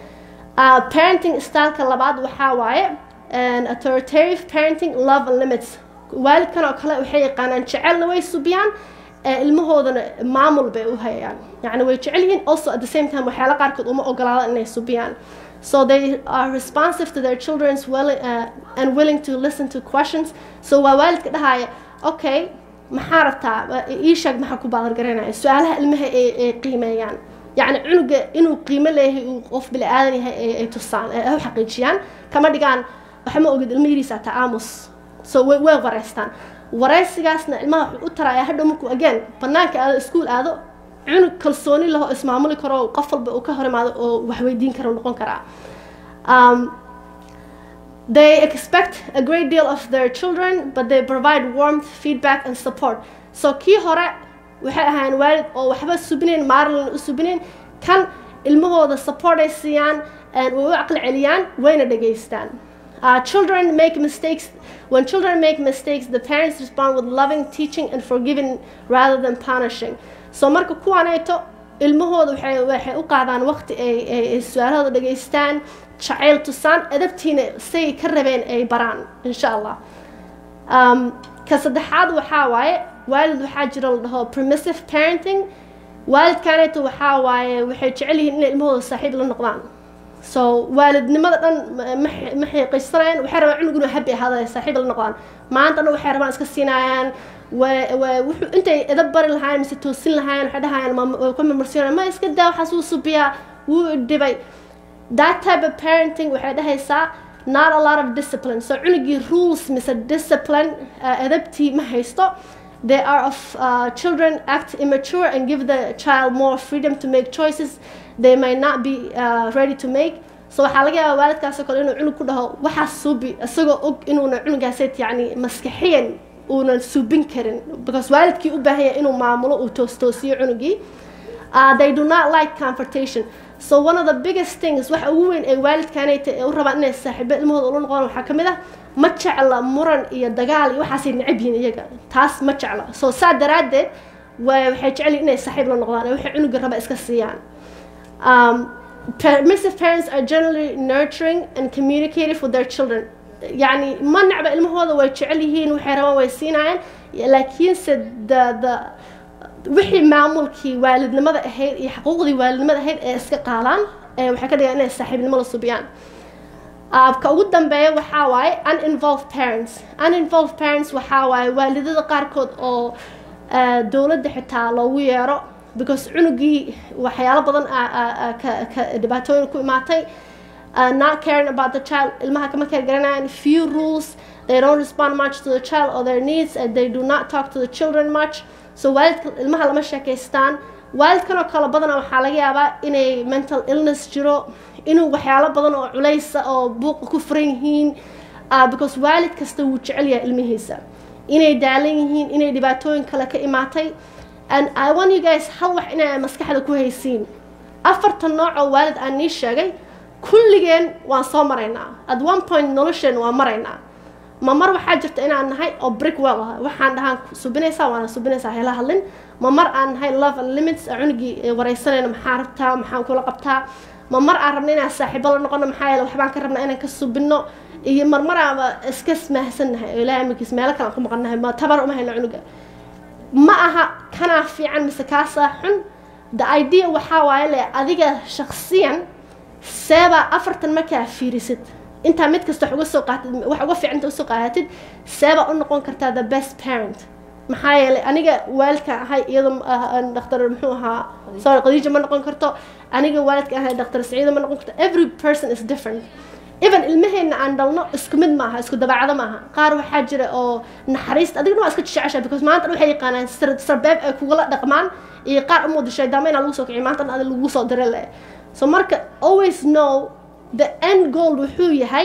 Speaker 1: uh, parenting styleka labaad waxaa waaye authoritative parenting love and limits waalidkan oo kale waxay yaqaanaan jecelna way subiyaan ilmahoodana maamul bay u hayaan yani way jecel yihiin also at the same time waxyaala qaarkood uma ogolaada inay subiyaan so they are responsive to their children's will, uh, and willing to listen to questions so waa waalidka dhahaya okay maxaa rabtaa ii sheeg maxaa ku baadargaraynaya su-aalaha ilmaha ay qiimeeyaan yacni cunuga inuu qiimo leeyahay uu qof bili aadan yahay ay tusaan ay u xaqiijiyaan kama dhigaan waxa ma ogid ilma yariisa taa aamus so way way wareystaan wareysigaasna ilmaha wuxuu u taraya hadhow markuu again banaanka aado iskuul aado cunug kalsooni laho ismaamuli karo qof walba uu ka hor imaado oo wax weydiin karo noqon karaa um, They expect a great deal of their children, but they provide warmth, feedback, and support. So kii hore waxay ahaayeen waalid oo waxba subinayn maarlin u subinayn kan ilmahooda support ay siiyaan way u caqli celiyaan wayna dhegaystaan Uh, children make mistakes. When children make mistakes, the parents respond with loving, teaching, and forgiving rather than punishing. So marka kuwaanayto ilmahooda waxay waxay u qaadaan waqti ay ay su-aalahooda dhegaystaan jacayl tusaan adabtiina say ka rabeen ay baraan insha allah um, ka saddexaad waxaa waaye waalid waxaa jira la dhaho permissive parenting waalidkaanayto waxaa waaye waxay jecel yihiin inay ilmahooda saaxiib la noqdaan so waalidnimada dhan ma xiiqaysanayaan waxay rabaan cunug inuu habi ahaada saaxiib la noqdaan maanta dhan waxay rabaan iska siinayaan wuxuu intay edab bari lahaayeen mise toosin lahaayeen waxay dhahayaan ku marmarsiinayaan ma iska daa waxaas wuu subiyaa wuu dhibay that type of parenting waxay dhahaysaa not a lot of discipline so cunugii rules mise discipline edabtii ma haysto they are of uh, children act immature and give the child more freedom to make choices they may not be uh, ready to make so waxaa laga yaabaa waalidkaasoo kale inuu cunug ku dhaho waxaas suubi isagoo og inuuna cunugaaseet yani maskaxiyan uunan suubin karin because waalidkii u baahan yahay inuu maamulo uu toostoosiyo cunugii uh, they do not like confrontation so one of the biggest things waxa ugu weyn ee waalidkaanayta u rabaan inay saaxiibo ilmahooda ula noqdaan waxaa ka mid ah ma jecla muran iyo dagaal iyo waxaasay necab yihiin iyaga taas ma jecla so saa daraaddeed waxay jecel yihin inay saaxiib la noqdaan ee waxay cunuga raba iska siiyaan um, permissive parents are generally nurturing and communicative with their children يعني ما نعبا ilmahooda way jecel yihiin waxay rabaan way siinayaan laakiinse the the wixii maamulkii waalidnimada ahayd iyo xuquuqdii waalidnimada ahayd ee iska qaadaan ee waxay ka dhigaan inay saaxiibnimo la subiyaan ka ugu dambeeya waxaa waaye uninvolved parents uninvolved parents waxaa waaye waalidada qaarkood oo dowladda xitaa loogu yeero because cunugii waxyaalo badan ka dhibaatooyin ku imaatay uh, not caring about the child ilmaha kama care garanayaan few rules they don't respond much to the child or their needs and they do not talk to the children much so waalidka ilmaha lama sheekaystaan waalidkan oo kale badana waxaa laga yaabaa inay mental illness jiro inuu waxyaalo badan oo culaysa oo buuqa ku furan yihiin uh, because waalid kasta wuu jecel yahay ilmihiisa inay daalan yihiin inay dhibaatooyin kale ka imaatay and i want you guys hal wax inay maskaxda ku haysiin afartan nooc oo waalid aan nii sheegay kulligeen waan soo maraynaa at one point nolosheen waan maraynaa ma mar waxaa jirta inaan nahay oo brick well ah waxaan dhahaan subinaysaa waana subinaysaa hela hadlin ma mar aan nahay love and limits cunugii waraysanayna maxaa rabtaa maxaan kula qabtaa ma mar aan rabna inaan saaxiibo la noqono maxaa yeele waxbaan ka rabnaa inaan ka subinno iyo marmar aaba iska mahadsannahay oo ilaahay amarkiis meelo kale aan ku maqannahay ma tabar uma hayno cunuga ma aha kanaa fiican mise kaasaa xun the idea waxaa waaye le adiga shaksiyan seebaa afartan markaa fiirisid intaa mid kasta wax uga soo qaatid wax uga fiicanta usoo qaadatid seebaa u noqon kartaa the best parent maxaa yeelay aniga waalidkaan ahay iyadoo dhakhtar muxuu ahaa sorry qadiija ma noqon karto aniga waalidkaan ahay dhakhtar saciida ma noqon karto every person is different even ilmaheenna aan dhalno isku mid maaha isku dabeecado maaha qaar waxaa jira oo naxariista adigna waa iska jecesha because maanta waxay yaqaanaan sarbeeb ay kugula dhaqmaan iyo qaar umooda shaydaama inaa lagu soo kiciyo maanta adi lagu soo dire le so marka always know the end goal wuxuu yahay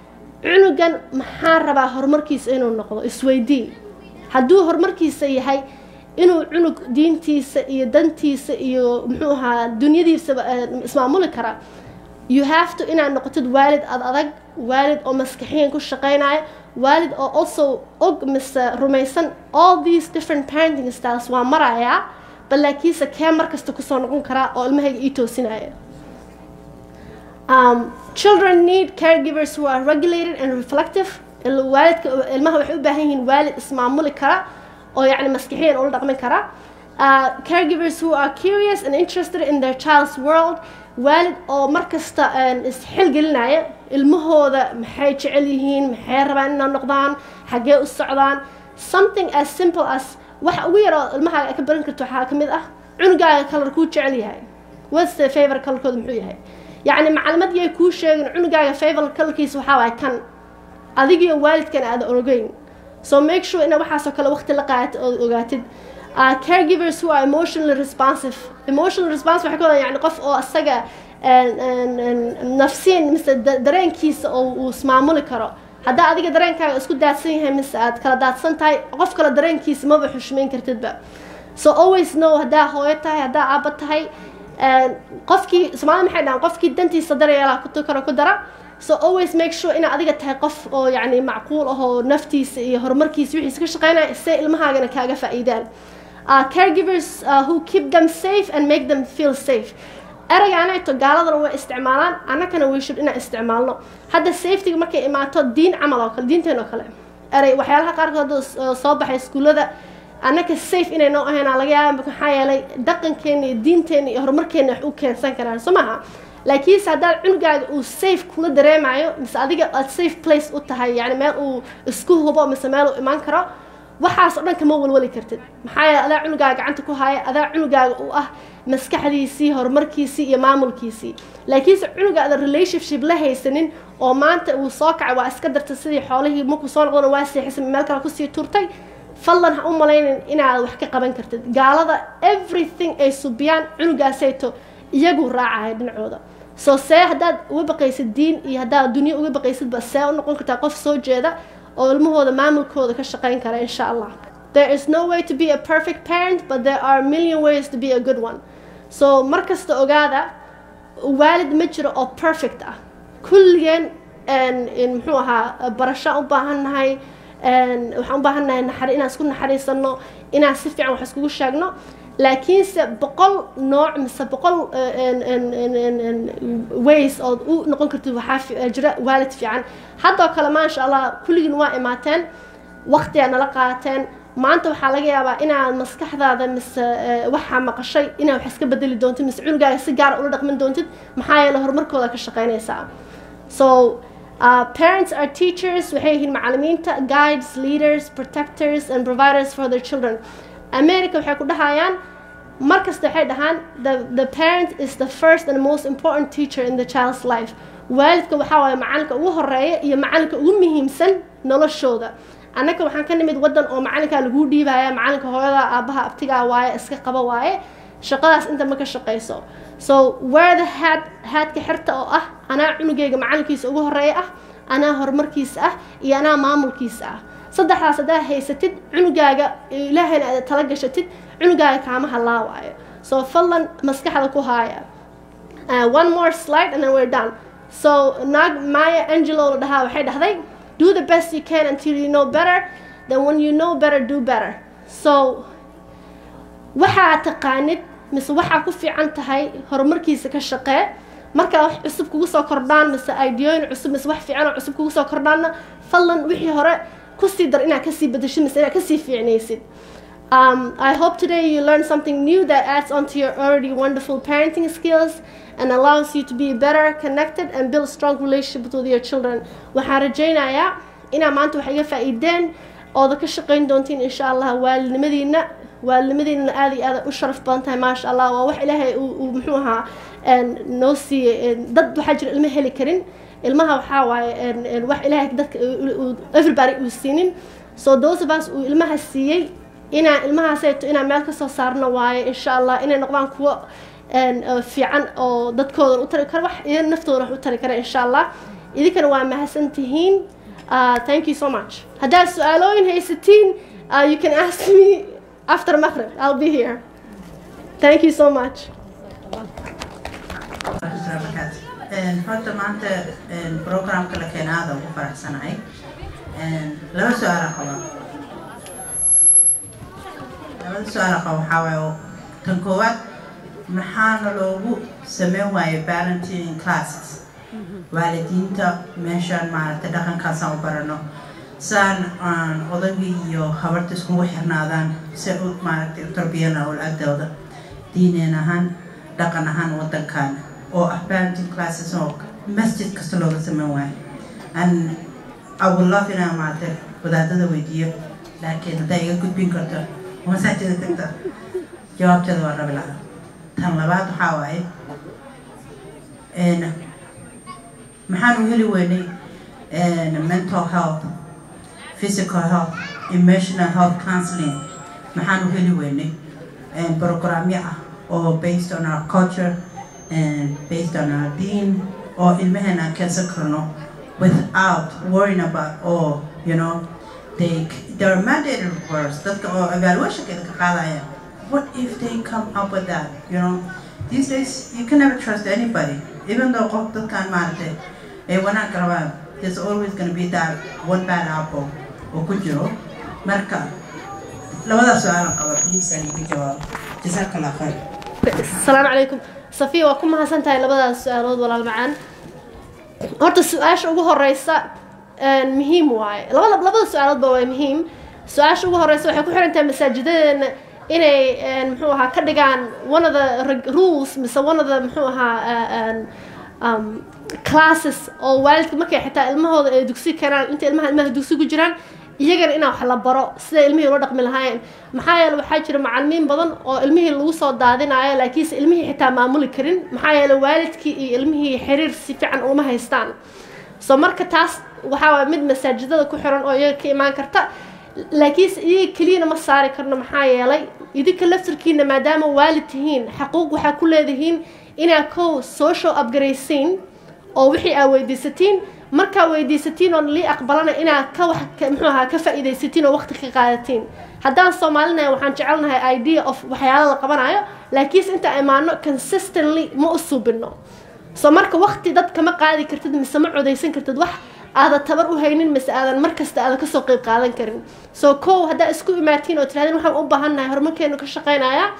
Speaker 1: cunugan maxaan rabaa horumarkiisa inuu noqdo isweydii hadduu horumarkiisa yahay inuu cunug diintiisa iyo dantiisa iyo muxuu ahaa dunyadiisaba ismaamuli kara you have to inaad noqotid waalid ad adag waalid oo maskaxiyan ku shaqaynaya waalid oo also og mise rumaysan all these different parenting styles waa marayaa bal laakiinse kee mar kasta kusoo noqon karaa oo ilmahayga ii toosinaya um, children need caregivers who are regulated and reflective waalidka ilmaha waxay u baahan yihiin waalid ismaamuli kara oo yacni maskixiyan ula dhaqmin kara uh, caregivers who are curious and interested in their child's world waalid oo mar kasta isxilgelinaya ilmahooda maxay jecel yihiin maxay rabaan inay noqdaan xaggee u socdaan something as simple as waxa ugu yar oo ilmahaaga ka baran karto waxaa ka mid ah cunugaaga kalar kuu jecel yahay what's the favor kalarkooda muxuu yahay yacni maclimad yay kuu sheegin cunugaaga favor kalarkiisa waxaa waay kan adigiyo waalidkan aada ogeyn so make sure ina waxaasoo kale waqti la qaat ood ogaatid uh, caregivers who are emotionally responsive emotional response waxay ka wadan yani qof oo asaga nafsiin mise dareenkiisa oo uu ismaamuli karo haddaa adiga dareenkaaga isku daadsan yahay mise aad kala daadsan tahay qof kale dareenkiisa maba xushmayn kartidba so always know haddaa hooyo tahay haddaa aaba tahay qofkii soomaalida maxay dhahaan qofkii dantiisa daryeelaa ku karo ku dara so always make sure inaad adiga tahay qof oo yacni macquul ah oo naftiisa iyo horumarkiisa wixiisa ka shaqeynaya se ilmahaagana kaaga faa'iidaan uh, caregivers uh, who keep them safe and make them feel safe eragaanayto gaaladana way isticmaalaan annakana way shud inaan isticmaalno hadda safetyga markay imaato diin camal oo kale diinteen oo kale erey waxyaalaha qaarkood soo baxay iskuullada annaka safe inay noo ahayn laga yaaba maxaa yeelay dhaqankeena iyo diinteena iyo horumarkeena wax u keensan karaan soo maaha laakiinse haddaad cunugaaga uu safe kula dareemayo mise adiga aad safe place u tahay yani meel uu isku hubo mise meel uu imaan karo waxaas oo dhan kama walwali kartid maxaa yeele adaa cunugaaga gacanta ku haya adaa cunugaaga u ah maskaxdiisii horumarkiisii iyo maamulkiisii laakiinse cunuga adan relationship la haysanin oo maanta uu soo kacay waa iska dartay sidii xoolihii markuu soo noqdona waa seexisay meel kale kusii turtay fadlan ha u malaynin inaad wax ka qaban kartid gaalada everything ay subiyaan cunugaasayto iyagu raacaya dhinacooda soo see haddaad uga baqaysid diin iyo haddaad dunyo uga baqaysidba see u noqon kartaa qof soo jeeda oo ilmahooda maamulkooda ka shaqayn kara insha allah there is no way to be a perfect parent but there are a million ways to be a good one so mar kasta ogaada waalid ma jiro oo perfect ah kulligeen muxuu ahaa barasho u baahannahay waxaan u baahannahay naxari inaan isku naxariisano inaan si fiican wax iskugu sheegno laakiinse boqol nooc mise boqol ways ood u noqon kartid waxaa fi- jira waalid fiican haddoo kale maasha allah kulligiin waa imaateen waqtigaa nala qaateen maanta waxaa laga yaabaa inaad maskaxdaada mise eh, waxaa maqashay inaad wax iska bedeli doontid mise cunugaaga si gaara ula dhaqmin doontid maxaa yeele horumarkooda ka shaqaynaysaa so uh, parents are teachers waxay yihiin macallimiinta guides leaders protectors and providers for their children america waxay ku dhahayaan mar kasta waxay dhahaan the, the parent is the first and most important teacher in the child's life waalidka waxaa waaye macalinka ugu horeeya iyo macalinka ugu muhiimsan noloshooda annaka waxaan ka nimid waddan oo macalinkaa laguu dhiibaya macalinka hooyada aabaha abtigaa waaye iska qaba waaye shaqadaas inta ma ka shaqayso so where the hat haadka xirta oo ah anaa cunugayga macalinkiisa ugu horeeya ah anaa horumarkiisa ah iyo anaa maamulkiisa ah saddexdaas haddaa haysatid cunugaaga ilaahayna aad tala gashatid cunugaaga kaama halaawaayo so fadlan maskaxda ku haaya Uh, one more slide and then we're done. So Nag Maya Angelou dhahaa waxay dhahday do the best you can until you know better then when you know better do better. So waxaa taqaanid mise waxaa ku fiican tahay horumarkiisa ka shaqee markaa wax cusub kugu soo kordhaan mise ideooyin cusub mise wax fiican oo cusub kugu soo kordhaanna fadlan wixii hore kusii dar inaad kasii bedeshid mise inaad kasii fiicnaysid Um, I hope today you learned something new that adds onto your already wonderful parenting skills and allows you to be better connected and build strong relationship with your children. waxaan rajaynayaa inaa maanta wax iga faa'iideen ooda ka shaqayn doontiin insha allah waalidnimadiina waalidnimadiina aad iyo aad u sharaf badan tahay maasha allah waa wax ilaahay uu uu muxuu ahaa een, noo siiyey een, dad waxaa jira ilmo heli karin ilmaha waxaa waaye een, een, wax ilaahay dadka uu- uu- everybody uu siinin so those of us uu ilmaha siiyey inaan ilmahaaseeto inaan meel ka soo saarno waaye insha allah inay noqdaan kuwo een, oo fiican oo dadkooda u tari kara wax iyo naftooda wax u tari kara insha allah idinkana waa mahadsan tihiin uh, thank you so much haddaad su-aalooyin haysatiin uh, you can ask me after maghrib i'll be here thank you so much
Speaker 3: Een, horta maanta een, programka la keenay aad aan ugu faraxsanahay Een, laba su-aal qaba labada su-aal qaba waxaa waaye oo tan koowaad maxaana loogu sameyn waaye parenting classes waalidiinta meeshaan maaragtay dhaqankaasaan u barano saan aan odagii iyo habarta iskugu xirnaadaan si u maaragtay u tarbiyana awlaadooda diineen ahaan dhaqan ahaan wadankan oo ah parenting classes oo masjid kasta looga sameyn waayo and I would love inaan maaragtay wadaadada weydiiyo laakiin haddaa iga gudbin karto oo masaajida tagta jawaabteeda waa rabi lahaa tan labaad waxaa waaye een, maxaan u heli weynay een, mental health physical health emotional health counseling maxaan u heli weynay een, programyo ah oo based on our culture and based on our deen oo ilmaheena aan keensan karno without worrying about oh you know they they're mandated words dadka oo evaluationkeeda ka qaadaya what if they come up with that you know these days you can never trust anybody even though qof dadkan maaragtay ay wanaag rabaan there's always going to be that one bad apple oo ku jiro marka labadaas su-aalan qaba please aan iga jawaabo jazaaka allah khayr
Speaker 1: السلام عليكم صفية waa ku mahadsan tahay labadaas su-aalood walaal macaan horta su-aasha ugu horeysa een, muhiim waaye labada labada su-aaloodba waa muhiim su-aasha ugu horeysa waxay ku xiran tahay masaajidadeena inay een, muxuu ahaa ka dhigaan one of the reg- rules mise one of the muxuu ahaa uh, een, um, classes oo waalidka markay xitaa ilmahooda ay dugsi keenaan inta ilmaha ilmaha dugsi ku jiraan iyagana inaa wax la baro sida ilmihii ula dhaqmi lahaayeen maxaa yeele waxaa jira macalimiin badan oo ilmihii lagu soo daadinayo laakiinse ilmihii xitaa maamuli karin maxaa yeele waalidkii iyo ilmihii xiriir si fiican uma haystaan so marka taas waxaa waay mid masaajidada ku xiran oo iyaga ka imaan karta laakiinse iyaga keliyana ma saari karno maxaa yeelay idinka laftirkiina maadaama waalid tihiin xaquuq waxaa ku leedihiin inaa kow social upgraysiin oo wixii aa weydiisatiin markaa weydiisatiin oo lii aqbalana inaa ka wax ka- muxuu ahaa ka faa'iidaysatiin oo waqti ka qaadatiin haddaan soomaalinahay waxaan jecelnahay idea of waxyaala la qabanayo laakiinse inta imaano consistently ma u suubino so marka waqti dad kama qaadi kartid mise ma codaysan kartid wax aadan tabar u haynin mise aadan mar kasta aadan kasoo qeyb qaadan karin so kow haddaa isku imaatiin oo tirahdeen waxaan u baahannahay horumarkeenu ka shaqeynaya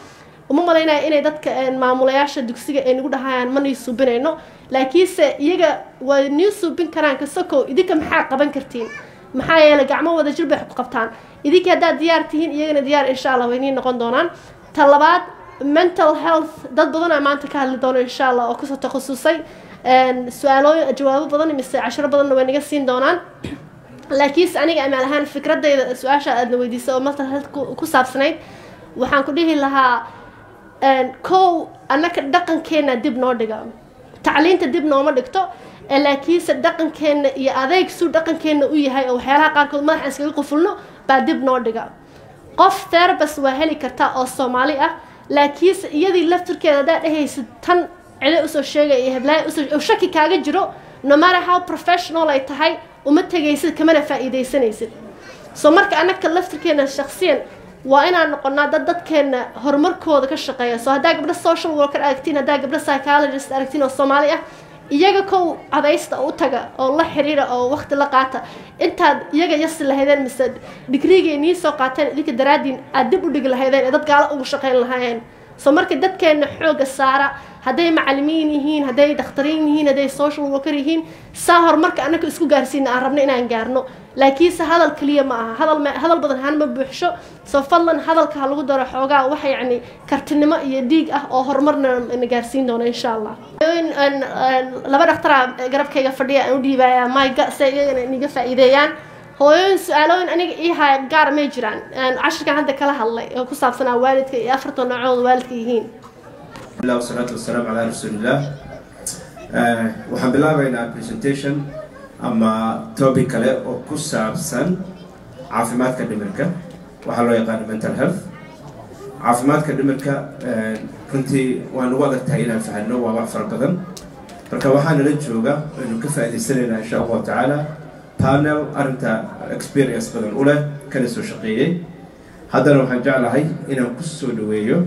Speaker 1: uma malaynaya inay dadka maamulayaasha dugsiga ay nagu dhahayaan ma nii suubinayno laakiinse iyaga waa nii suubin karaan kasakow idinka maxaa qaban kartiin maxaa yeelay gacmo wada jir bay ku qabtaan idinka haddaad diyaar tihiin iyagana diyaar insha allah way nii noqon doonaan ta labaad mental health dad badanaa maanta ka hadli doono insha allah oo kusoo takhasusay su-aalooyin jawaabo badan mise cashiro badanna way naga siin doonaan laakiinse aniga amaal ahaan fikradayda su-aasha aadna weydiisay oo mental health ku saabsanayd waxaan ku dhihi lahaa kow annaka dhaqankeena dib noo dhiga tacliinta dib nooma dhigto laakiinse dhaqankeena iyo adeeg suu dhaqankeena u yahay oo waxyaalaha qaarkood madaxa iskaga qufulno baa dib noo dhiga qof therabas waa heli kartaa oo soomaali ah laakiinse iyadii laftirkeeda haddaad dhehaysid tan cide usoo sheegaya iyo heblaaya usoo shaki kaaga jiro no matter how professional ay tahay uma tegaysid kamana faa'iidaysanaysid soo marka annaka laftirkeena shaksiyan waa inaan noqonaa dad dadkeena horumarkooda ka shaqeeya soo haddaa gabdho social worker aragtiin haddaa gabdho psychologist aragtiin oo soomaali ah iyaga kow cadaysta u taga oo la xiriira oo waqti la qaata intaad iyaga yasi lahaydeen mise digriigay nii soo qaateen idinka daraadiin aad dib u dhigi lahaydeen ee dad gaalo ugu shaqayn lahaayeen soo marka dadkeena xooga saara hadday macalimiin yihiin hadday dakhtariin yihiin hadday social worker yihiin saa horumarka annaka isku gaarsiina aan rabno inaan gaarno laakiinse hadal keliya ma aha hadal hadal badan haan ma buuxsho soo fadlan hadalka ha lagu daro xoogaa waxa yacni kartinimo iyo dhiig ah oo horumarna na gaarsiin doono insha allah laba dhaktara garabkayga fadhiya aan u dhiibaya mayga si ay iyagana iniga faa'iideeyaan hooyooyin su-aalooyin aniga ii haya gaar may jiraan cashirkan hadda kala hadlay oo ku saabsanaa waalidka iyo afarta noocooda waalidka yihiin
Speaker 4: الله والصلاة والسلام على رسول الله waxaan bilaabaynaa presentation ama topic kale oo ku saabsan caafimaadka dhimirka waxaa loo yaqaano mental health caafimaadka dhimirka runtii waan ugu adag tahay inaan fahano waa wax fara badan marka waxaa nala jooga aynu ka faa'iidaysanaynaa insha allahu tacaala panel arrinta experience badan u leh kana soo shaqeeyey haddana waxaan jeclahay inaan ku soo dhaweeyo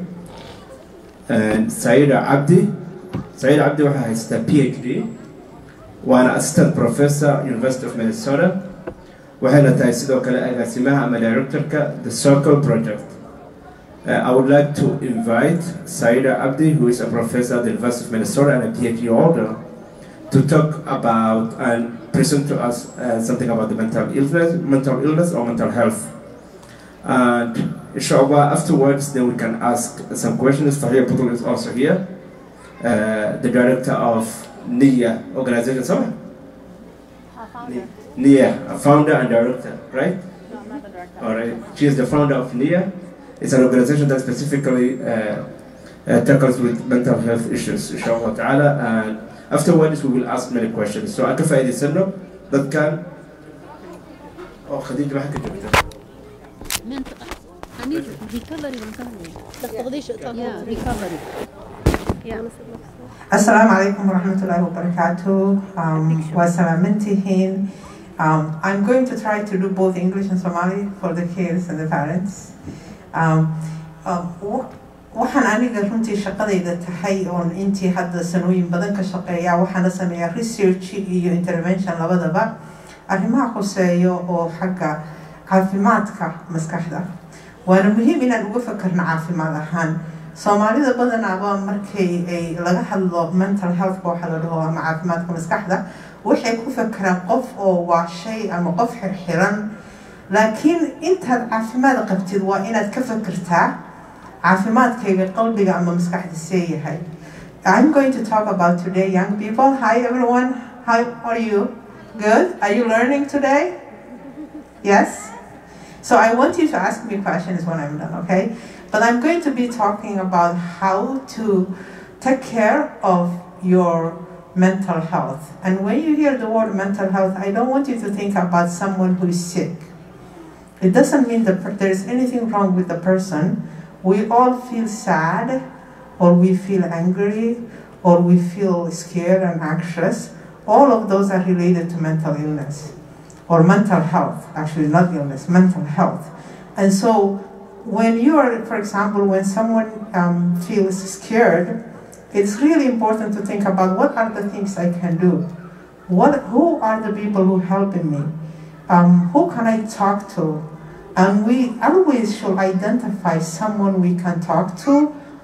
Speaker 4: سعيدة عبدي سعيدة عبدي waxaa haystaa PhD waana assistant professor University of Minnesota waxayna tahay sidoo kale agaasimaha ama directorka the Circle Project Uh, I would like to invite Saida Abdi, who is a professor at the University of Minnesota and a PhD holder, to talk about and present to us uh, something about the mental illness, mental illness or mental health. And inshallah, afterwards, then we can ask some questions. Fahia Putul is also here, uh, the director of NIA organization. Sorry? NIA, a founder and director, right?
Speaker 5: No, I'm not the director.
Speaker 4: All right. She is the founder of NIA. It's an organization that specifically uh, uh, tackles with mental health issues, inshallah ta'ala. And afterwards, we will ask many questions. So, أكفى إيدي سنو that can أو خديجة ما حكت جبتها.
Speaker 5: Mental. I need recovery. recovery. Yeah, recovery. Yeah.
Speaker 3: السلام عليكم ورحمة الله وبركاته. Um, وسلامتهن. Um, I'm going to try to do both English and Somali for the kids and the parents. Um, um, wa- waxaan aniga runtii shaqadayda tahay oon intii hadda sanooyin badan ka shaqeeya waxaana sameeyaa research iyo intervention labadaba arrimaha khuseeyo oo xagga caafimaadka maskaxda waana muhiim inaan uga fakarno caafimaad ahaan soomaalida badanaaba markay ay laga hadlo mental health waxa la dhaho ama caafimaadka maskaxda waxay ku fakeraan qof oo waa shay ama qof xirxiran laakiin intaad caafimaad qabtid waa inaad ka fakirtaa caafimaadkayga qalbiga ama maskaxda see yahay I'm going to talk about today young people. Hi everyone. How are you? Good? Are you learning today? Yes? So I want you to ask me questions when I'm done, okay? But I'm going to be talking about how to take care of your mental health. And when you hear the word mental health, I don't want you to think about someone who is sick. It doesn't mean that per- there's anything wrong with the person. We all feel sad, or we feel angry, or we feel scared and anxious. All of those are related to mental illness or mental health, actually, not illness, mental health. And so, when you are, for example, when someone um, feels scared, it's really important to think about what are the things I can do? What, who are the people who helping me? Um, who can I talk to? And we always should identify someone we can talk to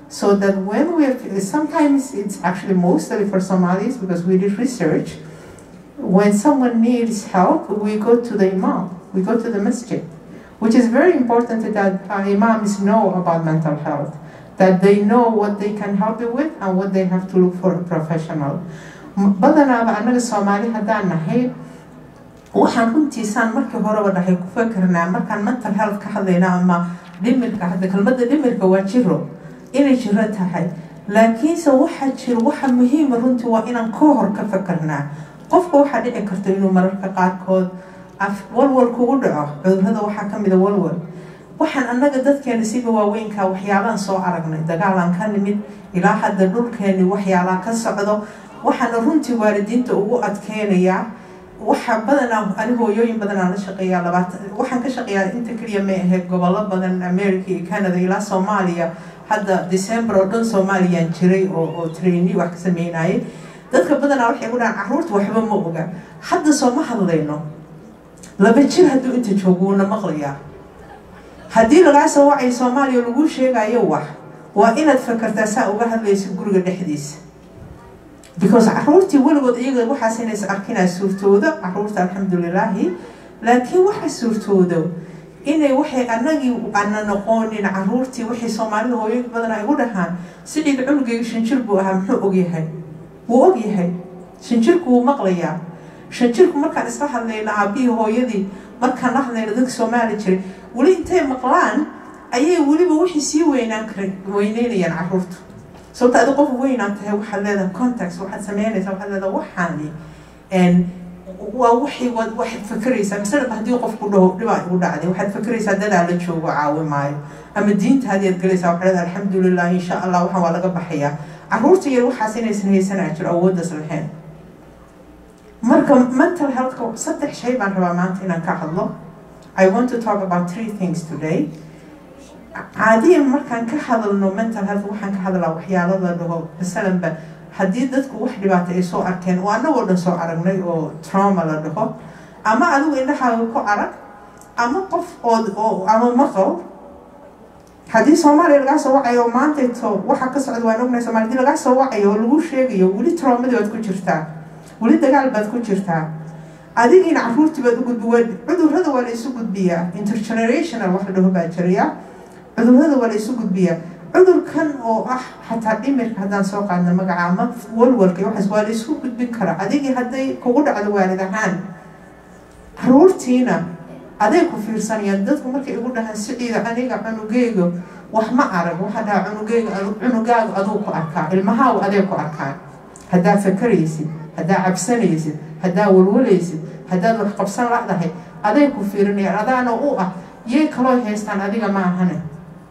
Speaker 6: so that when we're, sometimes it's actually mostly for Somalis because we did research, when someone needs help, we go to the imam, we go to the masjid, which is very important that our imams know about mental health, that they know what they can help you with and what they have to look for a professional. badanaaba annaga soomaali haddaan nahay waxaan runtiisaan markii horeba dhahay ku fekerna markaan mental health ka hadlayna ama dhimirka hadda kelmadda dhimirka waa jiro inay jiro tahay laakiinse waxaa jiro waxa muhiima runtii waa inaan ka hor ka fekernaa qofka waxaa dhici karta inuu mararka qaarkood walwal kugu dhaco cudurada waxaa kamida walwal waxaan annaga dadkeena siba waaweynka waxyaalaan soo aragnay dagaalaan ka nimid ilaa hadda dhulkeeni waxyaalaa ka socdo waxaana runtii waalidiinta ugu adkeynayaa waxa badanaa ani hooyooyin badanaa la shaqeeyaa labaatan waxaan ka shaqeeyaa inta keliya may ahayd gobollo badan america iyo canada ilaa soomaaliya hadda december oo dhan soomaaliyaan jiray oo oo traini wax ka sameynayay dadka badanaa waxay ku dhahaan carruurta waxba ma oga hadda soo ma hadlayno laba jir hadduu inta joogo wuuna maqlayaa haddii lagaa soo wacay soomaaliya lagu sheegayo wax waa inaad fakartaa saa uga hadlaysa guriga dhexdiisa because caruurtii weligood iyaga waxaas inays arkinaa suurtooda caruurta alxamdulilaahi laakiin waxa suurtoodo inay waxay anagii ana noqonin caruurtii waxay soomaalida hooyooyin badan ay u dhahaan sidhiid cunugayga shanjir buu ahaa muxuu ogyahay wuu ogyahay shanjirku wuu maqlayaa shanjirku markaan isla hadlayna aabihii hooyadii markaan la hadlayna dadka soomaali jiray weli intay maqlaan ayay weliba wixii sii weynaan kara weyneynayaan caruurtu sababta adi qof weynaan tahay waxaad leedahay context waxaad sameynaysaa waxaad leedahay waxaani waa waxay waxaad fakeraysaa masalaba haddii qofku dhaho dhibaa igu dhacday waxaad fakeraysaa dadaa la joogo caawi maayo ama diintaadii aad galaysaa waxaad leedahay alxamdulilah insha allah waxaan waa laga baxayaa caruurta yar waxaas inaysan haysanaa jiro awooddaas lahayn marka mental healthka saddex shay baan rabaa maanta inaan ka hadlo I want to talk about three things today caadiyan markaan ka hadalno mental health waxaan ka hadlaa waxyaalo la dhaho masalanba haddii dadku wax dhibaato ay soo arkeen oo annagoo dhan soo aragnay oo trauma la dhaho ama adigu indhahaaga ku arag ama qof ood oo ama maqal haddii soomaaliya lagaa soo wacayo oo maantayto waxa ka socda waan ognahay somalia hadii lagaa soo wacayo oo lagu sheegayo weli traumadii baad ku jirtaa weli dagaal baad ku jirtaa adigiina caruurtii baad u gudbi cudurrada waa la isu gudbiyaa intergenerational wax la dhaho baa jirayaa cudurrada waa la isu gudbiyaa cudurkan oo ah xataa dhimirka haddaan soo qaadna magaca ama walwalka waxaas waa la isku gudbin karaa adigii hadday kugu dhacdo waalid ahaan caruurtiina aday ku fiirsanayaan dadku markay igu dhahaan siciida aniga cunugeyga wax ma arag waxaa dhahaa cunugeyga cunugaagu aduu ku arkaa ilmahaagu aday ku arkaan haddaa fakaraysid haddaa cabsanaysid haddaa walwalaysid haddaad wax qabsan ladahay aday ku fiirinayaan adaana u ah yay kaloo haystaan adiga ma ahane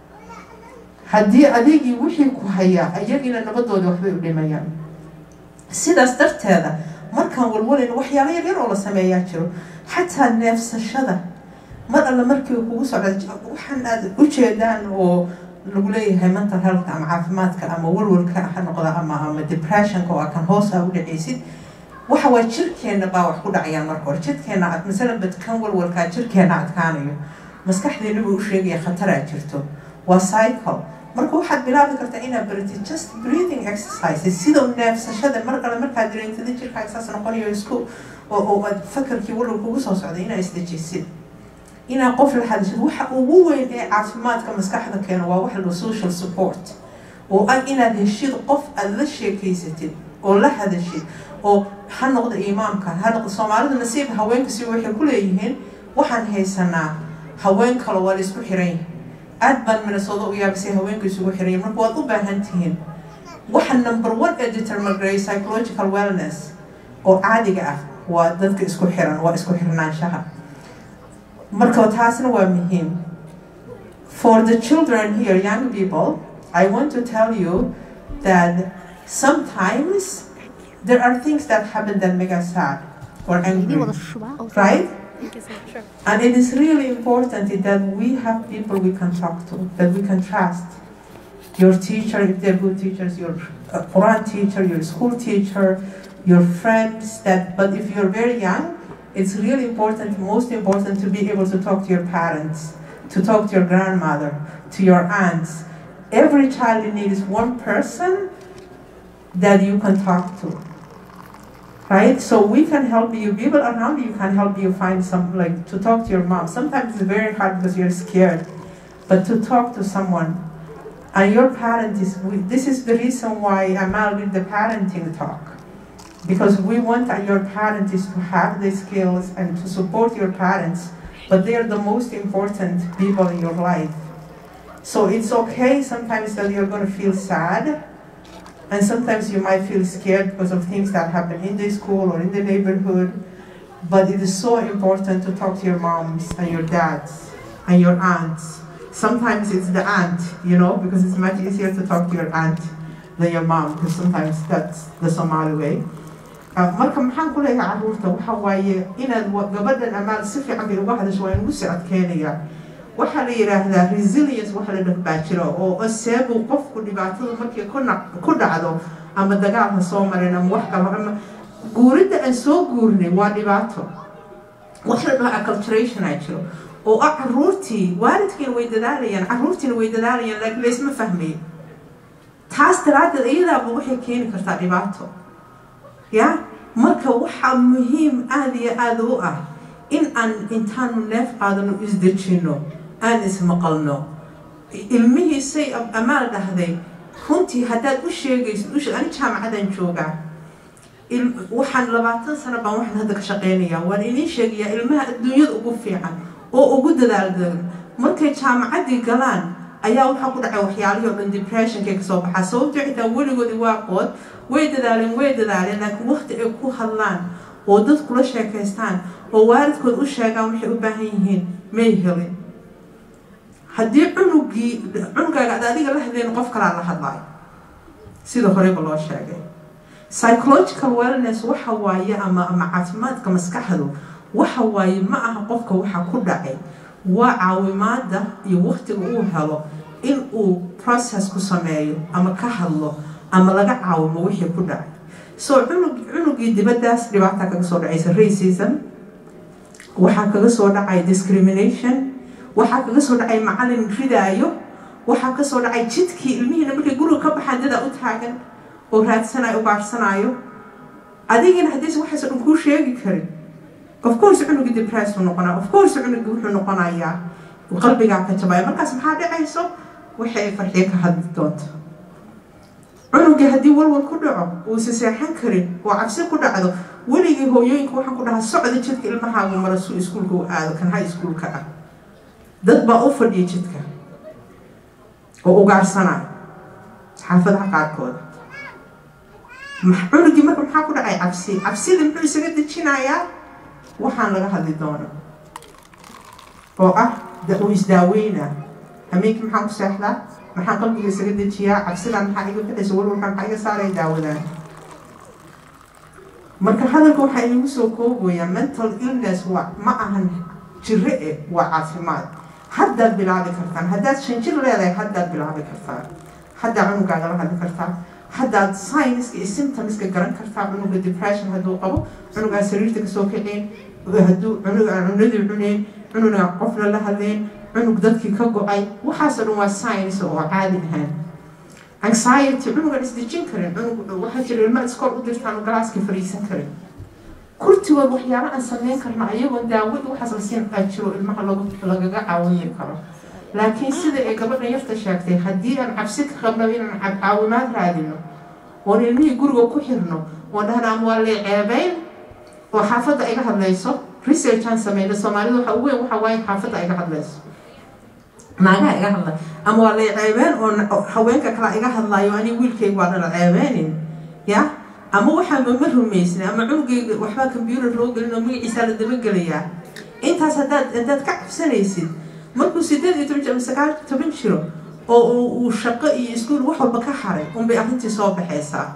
Speaker 6: haddii adigii wixii ku hayaa iyagiina nabadooda waxbay u dhimayaan sidaas darteeda markaan walwalayn waxyaalo yar yar oo la sameeyaa jiro xataa neefsashada mar alle markii kugu socda waxaan aad ujeedaan oo lagu leeyahay mental healthka ama caafimaadka ama walwalka ha noqda ama ama depressionka oo kan hoos aa u dhacaysid waxa waa jirkeena baa wax ku dhacayaan marka hore jirkeena ad masalan badkan walwalkaa jirkeena adkaanayo maskaxdeena buu u sheegaya khataraa jirto waa cycle marka waxaad bilaabi kartaa inaad baratid just breathing exercises sida neefsashada mar kale markaad dareentida jirkaaga saas noqonayo isku oo aad fakarkii walwal kugu soo socday inaad isdejisid inaad qof la hadashid waxa ugu weyn ee caafimaadka maskaxda keena waa waxa la social support oo ah inaad heshid qof aad la sheekeysatid oo la hadashid oo ha noqda imaamka ha noqda soomaalida nasiib haweenka si waxay ku leeyihiin waxaan haysanaa haween kale waa la isku xiran yahay aad baan minnesooda u yaabisay haweenka isugu xiran marka waad u baahan tihiin waxa number one ee determinary psychological wellness oo caadiga ah waa dadka isku xiran waa isku xirnaanshaha marka taasna waa muhiim for the children here young people I want to tell you that sometimes there are things that happen that make us sad or angry right And it is really important that we have people we can talk to, that we can trust. Your teacher, if they're good teachers, your uh, Quran teacher, your school teacher, your friends. That, but if you're very young, it's really important, most important, to be able to talk to your parents, to talk to your grandmother, to your aunts, every child needs one person that you can talk to. Right? So we can help you, people around you can help you find some, like, to talk to your mom. Sometimes it's very hard because you're scared, but to talk to someone. And your parent is, we- this is the reason why Amal did the parenting talk. Because we want that your parent is to have the skills and to support your parents, but they are the most important people in your life. So it's okay sometimes that you're going to feel sad, and sometimes you might feel scared because of things that happen in the school or in the neighborhood. But it is so important to talk to your moms and your dads and your aunts. Sometimes it's the aunt, you know, because it's much easier to talk to your aunt than your mom, because sometimes that's the Somali way. Ah, marka maxaan ku leeyahay carruurta waxa waaye inaad wa- gabadhan amaal si fiican bay uga hadasho waa inugu sii adkeynaya waxaa la yidhaahdaa resilience waxa la dhah baa jiro oo seebuu qofku dhibaatadu markay ku nac- ku dhacdo ama dagaal ha soo marin ama wax kalo ama guuridda aan soo guurnay waa dhibaato wax la dhaho acculturation aa jiro oo ah carruurtii waalidkiina way dadaalayaan carruurtiina way dadaalayaan laakiin laysma fahmayo taas daraaddeed iyadaaba waxay keeni kartaa dhibaato ya marka waxaa muhiim aada iyo aada u ah in aan intaanu neef qaadano isdejino aan ismaqalno ilmihiisay am- amaal dhahday runtii haddaad u sheegaysid u sheeg ani jaamacadaan joogaa il- waxaan labaatan sano baan waxaan hadda ka shaqeynayaa waan idiin sheegayaa ilmaha adduunyada ugu fiican oo ugu dadaaldagan markay jaamacaddii galaan ayaa waxaa ku dhacay waxyaalihii oo dhan depressionkay kasoo baxaa sababtoo xitaa weligoodii waa qood way dadaaleen way dadaaleen laakiin waqti ay ku hadlaan oo dad kula sheekaystaan oo waalidkood u sheegaan waxay u baahan yihiin may helin haddii cunugii cunugaaga ad adiga la hadleen qof kalaa la hadlaayo sida horeyba loo sheegay psychological wellness waxa waaye ama ama caafimaadka maskaxdu waxa waaye ma aha qofka waxa ku dhacay waa caawimaada iyo waqtiga uu helo in uu process ku sameeyo ama ka hadlo ama laga caawimo wixii ku dhacay so cunug cunugii dibadaas dhibaata kaga soo dhacaysa racism waxaa kaga soo dhacay discrimination waxaa kaga soo dhacay macalin ridaayo waxaa kasoo dhacay jidkii ilmihiina markay guriga ka baxaan dadaa u taagan oo raadsanayo ugaarsanaayo adigina haddiise waxaasoo dhan kuu sheegi karin of course cunugii depress uu noqonaa of course cunugii wuxuu noqonayaa qalbigaa ka jabaya markaas maxaa dhacayso waxa ay farxiyo ka hadli doonto cunugii haddii walwal ku dhaco uusa seexan karin oo cabsi ku dhacdo weligii hooyooyinka waxaan ku dhahaa socda jidka ilmahaagu mara suu iskuulka u aado kan high schoolka ah dad baa u fadhiya jidka oo ugaarsanaya xaafadaha qaarkooda max- cunugii marka maxaa ku dhacay cabsi cabsida muxuu isaga dejinayaa waxaan laga hadli doona oo ah da- uu isdaaweynaa hameenkii maxaan ku seexdaa maxaan qalbiga isaga dejiyaa cabsidan maxaa iga bixaysa walwalkan maxaa iga saaraya daawadaan marka hadalka waxaa iigu soo koobayaa mental illness waa ma ahan jiro eh waa caafimaad haddaad bilaabi kartaan haddaad shan jir leedahay haddaad bilaabi kartaan haddaad cunugaaga la hadli kartaa haddaad scienska iyo symptomska garan kartaa cunuga depression hadduu qabo cunugaa sariirta kasoo kaceen hadduu cunug aan cunadii cuneyn cunuga qofna la hadleen cunug dadkii ka go-ay waxaasoo dhan waa science oo caadi ahaan anxiety cunugan isdejin karin cunug waxaa jira ilma iskool u dirtaan oo galaaska fariisan karin kurtigood waxyaalo aan sameyn karno ayagoon daawada waxaas la siin aa jiro ilmaha lagu- lagaga caawini karo laakiin sida ay gabadhan yarta sheegtay haddii aan cabsi ka qabno inaan cab- caawimaad raadino oon ilmihii guriga ku xirno oon dhahna ama waa lee ceebeyn oo xaafadda iga hadlayso research aan sameyno soomaalida waxa ugu weyn waxa waaye xaafadda iga hadlayso naagaha iga hadla ama waa lay ceebeen oo na- oo haweenka kale iga hadlaayo ani wiilkayga waa dhana ceebeenin ya ama waxaanba ma rumaysnay ama cunugayga waxbaa computer loo gelin oo magaciisaa la dabagelayaa intaas haddaad haddaad ka cabsanaysid markuu sideed iyo toban jir ama sagaal iyo toban jiro oo uu uu shaqo iyo iskuul wax walba ka haray unbay arrintii soo baxaysaa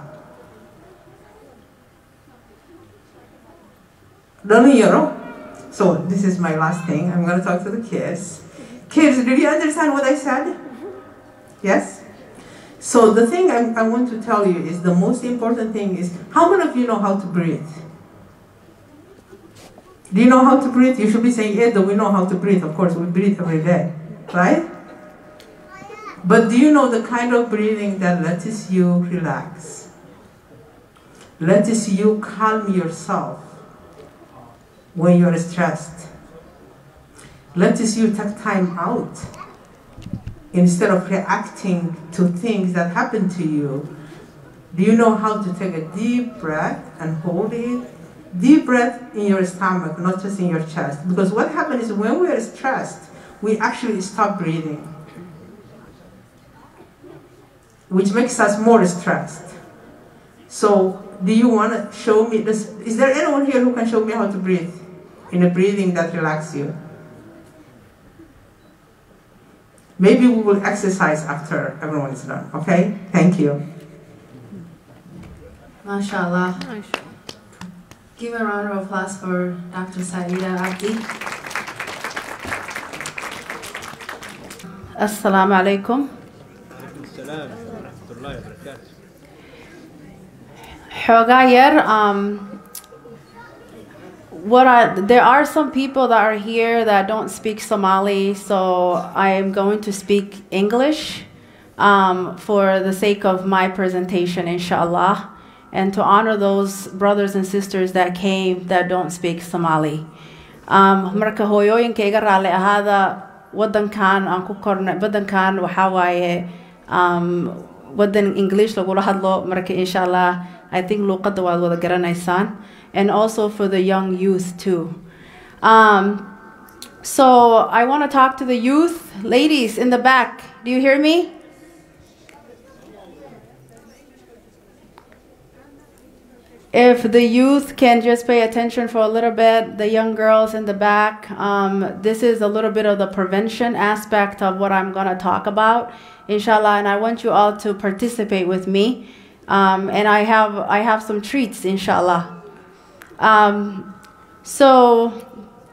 Speaker 6: dhalinyaro so this is my last thing i'm going to talk to the kids kids did you understand what i said yes so the thing I, I want to tell you is the most important thing is how many of you know how to breathe do you know how to breathe you should be saying yeah we know how to breathe of course we breathe every day right But do you know the kind of breathing that lets you relax? Lets you calm yourself when you're stressed. Lets you take time out instead of reacting to things that happen to you. Do you know how to take a deep breath and hold it? Deep breath in your stomach, not just in your chest. Because what happens is when we are stressed, we actually stop breathing, which makes us more stressed. So, do you want to show me this? Is there anyone here who can show me how to breathe in a breathing that relaxes you? Maybe we will exercise after everyone is done, okay? Thank you.
Speaker 7: MashaAllah. Give a round of applause for Dr. Saida Abdi. Assalamu alaikum. Xoogaa yar, um, what I, there are some people that are here that don't speak Somali, so I am going to speak English um, for the sake of my presentation, inshallah, and to honor those brothers and sisters that came that don't speak Somali. Um, marka hooyooyinkayga raalli ahaada wadankan aan ku kornay wadankan waxaa waaye um, wadan english lagula hadlo marka insha allah i think luuqadda waad wada garanaysaan and also for the young youth too um, so i want to talk to the youth ladies in the back do you hear me if the youth can just pay attention for a little bit, the young girls in the back, um, this is a little bit of the prevention aspect of what I'm going to talk about, inshallah. And I want you all to participate with me. Um, and I have, I have some treats, inshallah. Um, so,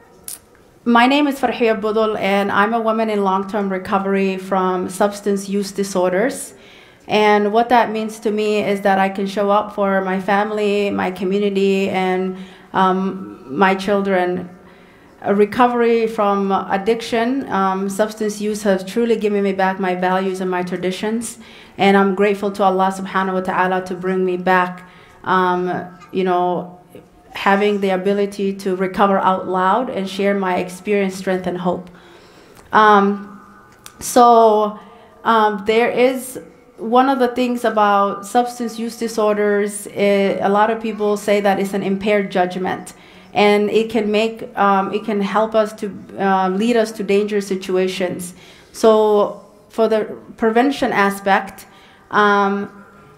Speaker 7: my name is Farhia Budul, and I'm a woman in long term recovery from substance use disorders. And what that means to me is that I can show up for my family, my community, and um, my children. A recovery from addiction, um, substance use has truly given me back my values and my traditions. And I'm grateful to Allah subhanahu wa ta'ala to bring me back, um, you know, having the ability to recover out loud and share my experience, strength, and hope. Um, so um, there is one of the things about substance use disorders, eh, a lot of people say that it's an impaired judgment, and it can make um, it can help us to uh, lead us to dangerous situations. So for the prevention aspect. Um,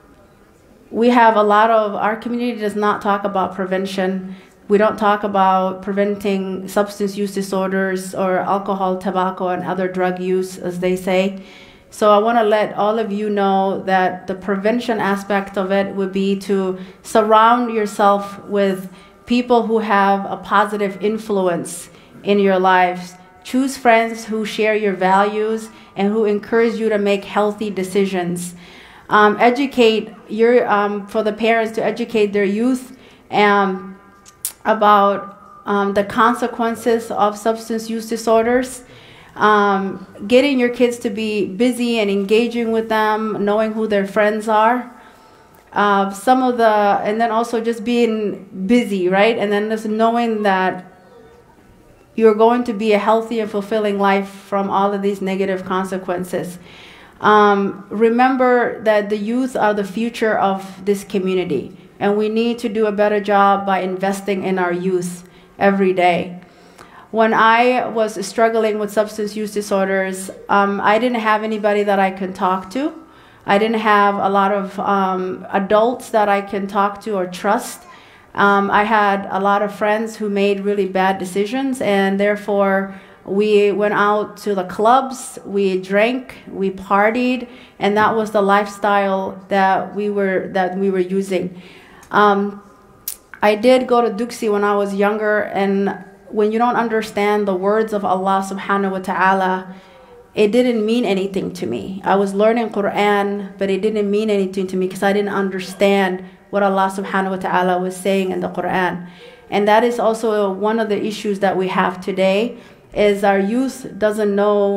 Speaker 7: we have a lot of our community does not talk about prevention. We don't talk about preventing substance use disorders or alcohol, tobacco, and other drug use, as they say. So I want to let all of you know that the prevention aspect of it would be to surround yourself with people who have a positive influence in your lives. Choose friends who share your values and who encourage you to make healthy decisions. Um, educate your um, for the parents to educate their youth um, about um, the consequences of substance use disorders um, getting your kids to be busy and engaging with them, knowing who their friends are. Uh, some of the, and then also just being busy, right? And then just knowing that you're going to be a healthy and fulfilling life from all of these negative consequences. Um, remember that the youth are the future of this community, and we need to do a better job by investing in our youth every day when I was struggling with substance use disorders, um, I didn't have anybody that I could talk to. I didn't have a lot of um, adults that I can talk to or trust. Um, I had a lot of friends who made really bad decisions, and therefore we went out to the clubs, we drank, we partied, and that was the lifestyle that we were that we were using. Um, I did go to Duxi when I was younger, and when you don't understand the words of Allah subhanahu wa ta'ala, it didn't mean anything to me. I was learning Quran, but it didn't mean anything to me because I didn't understand what Allah subhanahu wa ta'ala was saying in the Quran. And that is also one of the issues that we have today is our youth doesn't know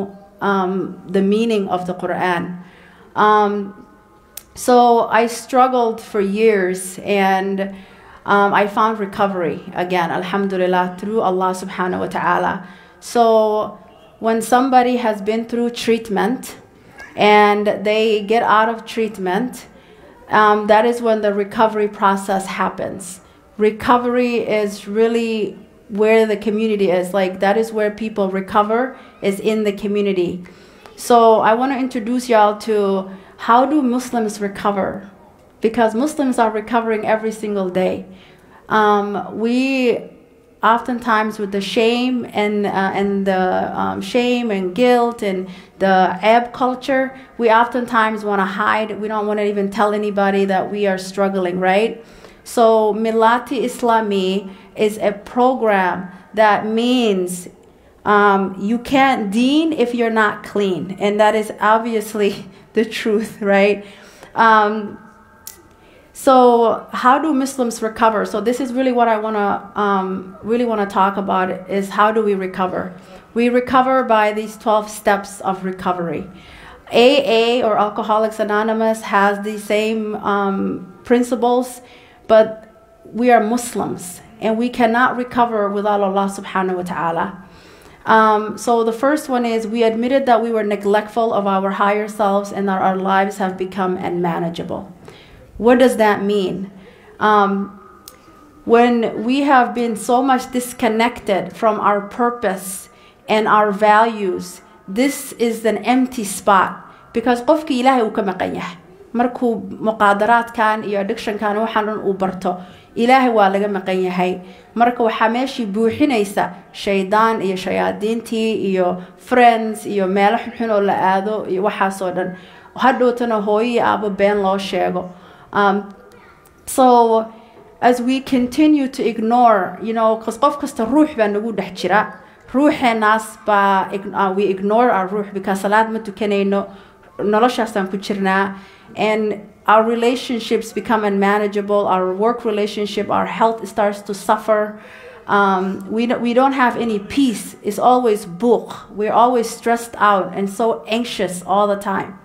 Speaker 7: um, the meaning of the Quran. Um, so I struggled for years and um, I found recovery again, alhamdulillah, through Allah subhanahu wa ta'ala. So when somebody has been through treatment and they get out of treatment, um, that is when the recovery process happens. Recovery is really where the community is. Like, that is where people recover, is in the community. So, I want to introduce y'all to how do Muslims recover? Because Muslims are recovering every single day. Um, we oftentimes with the shame and uh, and the um, shame and guilt and the ab culture, we oftentimes want to hide. We don't want to even tell anybody that we are struggling, right? So Milati Islami is a program that means um, you can't deen if you're not clean, and that is obviously the truth, right? Um, so how do Muslims recover? So this is really what I want to um, really want to talk about is how do we recover? We recover by these 12 steps of recovery. AA or Alcoholics Anonymous has the same um, principles, but we are Muslims and we cannot recover without Allah subhanahu wa ta'ala. Um, so the first one is we admitted that we were neglectful of our higher selves and that our lives have become unmanageable. What does that mean? Um, when we have been so much disconnected from our purpose and our values, this is an empty spot because qofki ilaahay uu ka maqan yahay markuu muqaadaraadkan iyo addictionkan waxaan dhan uu barto ilaahay waa laga maqan yahay marka waxaa meeshii buuxinaysa shaydaan iyo shayaadiintii iyo friends iyo meelo xunxun oo la aado iyo waxaasoo dhan hadhowtana hooyo iyo aabo been loo sheego um, so as we continue to ignore you know because qof kasta ruux baa nagu dhex jira ruuxeenaas baa uh, we ignore our ruux because salaad ma tukanayno noloshaasaan ku jirnaa and our relationships become unmanageable our work relationship our health starts to suffer um, we, don't, we don't have any peace it's always book we're always stressed out and so anxious all the time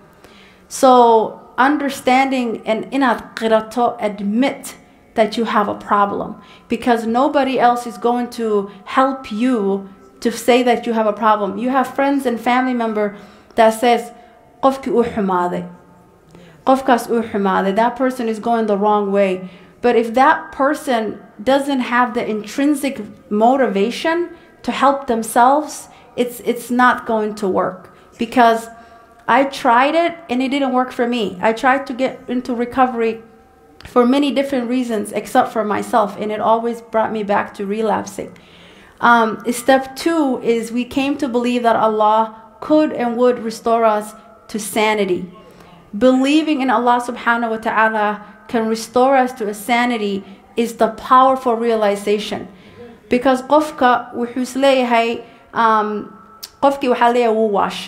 Speaker 7: so understanding and inaad qirato admit that you have a problem because nobody else is going to help you to say that you have a problem you have friends and family member that says qofkii uu xumaaday qofkaas uu xumaaday that person is going the wrong way but if that person doesn't have the intrinsic motivation to help themselves it's it's not going to work because I tried it and it didn't work for me. I tried to get into recovery for many different reasons except for myself, and it always brought me back to relapsing. Um, step two is we came to believe that Allah could and would restore us to sanity. Believing in Allah subhanahu wa ta'ala can restore us to a sanity is the powerful realization. Because qofka wuxuu isleeyahay um, qofkii waxaa leeyahay wuu waash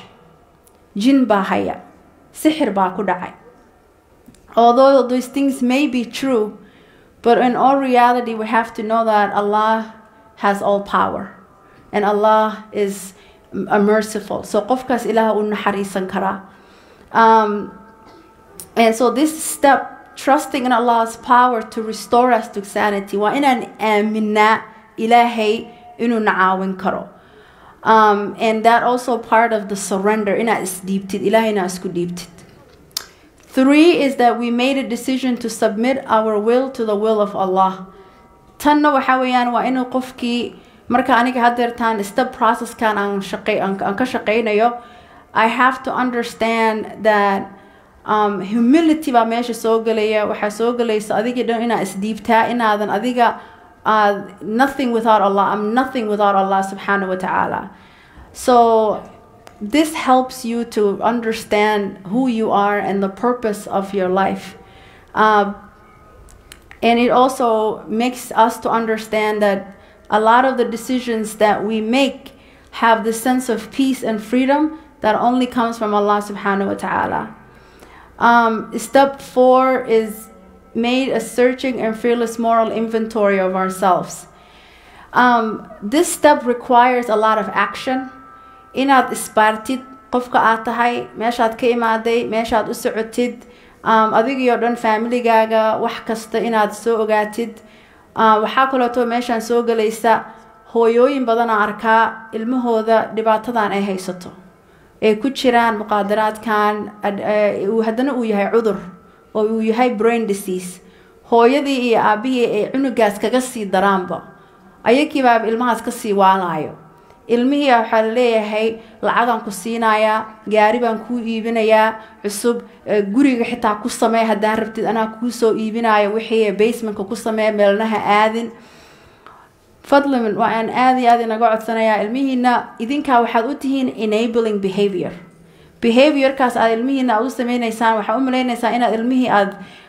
Speaker 7: jin baa haya sixir baa ku dhacay although those things may be true but in all reality we have to know that allah has all power and allah is a merciful so qofkaas ilaah uu naxariisan karaa um, and so this step trusting in allah's power to restore us to sanity waa inaan aaminaa ilaahay inuu na caawin karo um, and that also part of the surrender inaad isdhiibtid ilaahayna isku dhiibtid three is that we made a decision to submit our will to the will of allah tanna waxa weeyaan waa inuu qofkii marka aniga hadeertaan step processkan aan shaqay aan ka shaqaynayo i have to understand that um, humility baa meesha soo gelaya waxaa soo gelaysa adigii dhan inaad isdhiibtaa inaadan adiga uh, nothing without Allah. I'm nothing without Allah subhanahu wa ta'ala. So this helps you to understand who you are and the purpose of your life. Uh, and it also makes us to understand that a lot of the decisions that we make have the sense of peace and freedom that only comes from Allah subhanahu wa ta'ala. Um, step four is made a searching and fearless moral inventory of ourselves. Um, this step requires a lot of action. Inaad isbaartid qofka aad tahay meeshaad ka imaaday meeshaad u socotid um, adigio dhan familigaaga wax kasta inaad soo ogaatid uh, waxaa kaleeto meeshaan soo gelaysa hooyooyin badanaa arkaa ilmahooda dhibaatadan ay haysato ay ku jiraan muqaadaraadkan haddana uu yahay cudur oo uu yahay brain disease hooyadii iyo aabihii ay cunugaas kaga sii daraanba ayagiibaaba ilmahaas kasii waalayo ilmihii waxaa laleeyahay lacagaan ku siinayaa gaari baan kuu iibinayaa cusub guriga xitaa ku samee haddaan rabtid anaa kuu soo iibinayo wixii basementka ku samee meelnaha aadin fadlan waa aan aada iyo aada inaga codsanayaa ilmihiina idinkaa waxaad u tihiin enabling behavior behaviorkaas aad ilmihiina aad u sameyneysaan waxaa u maleyneysaan inaad ilmihii aad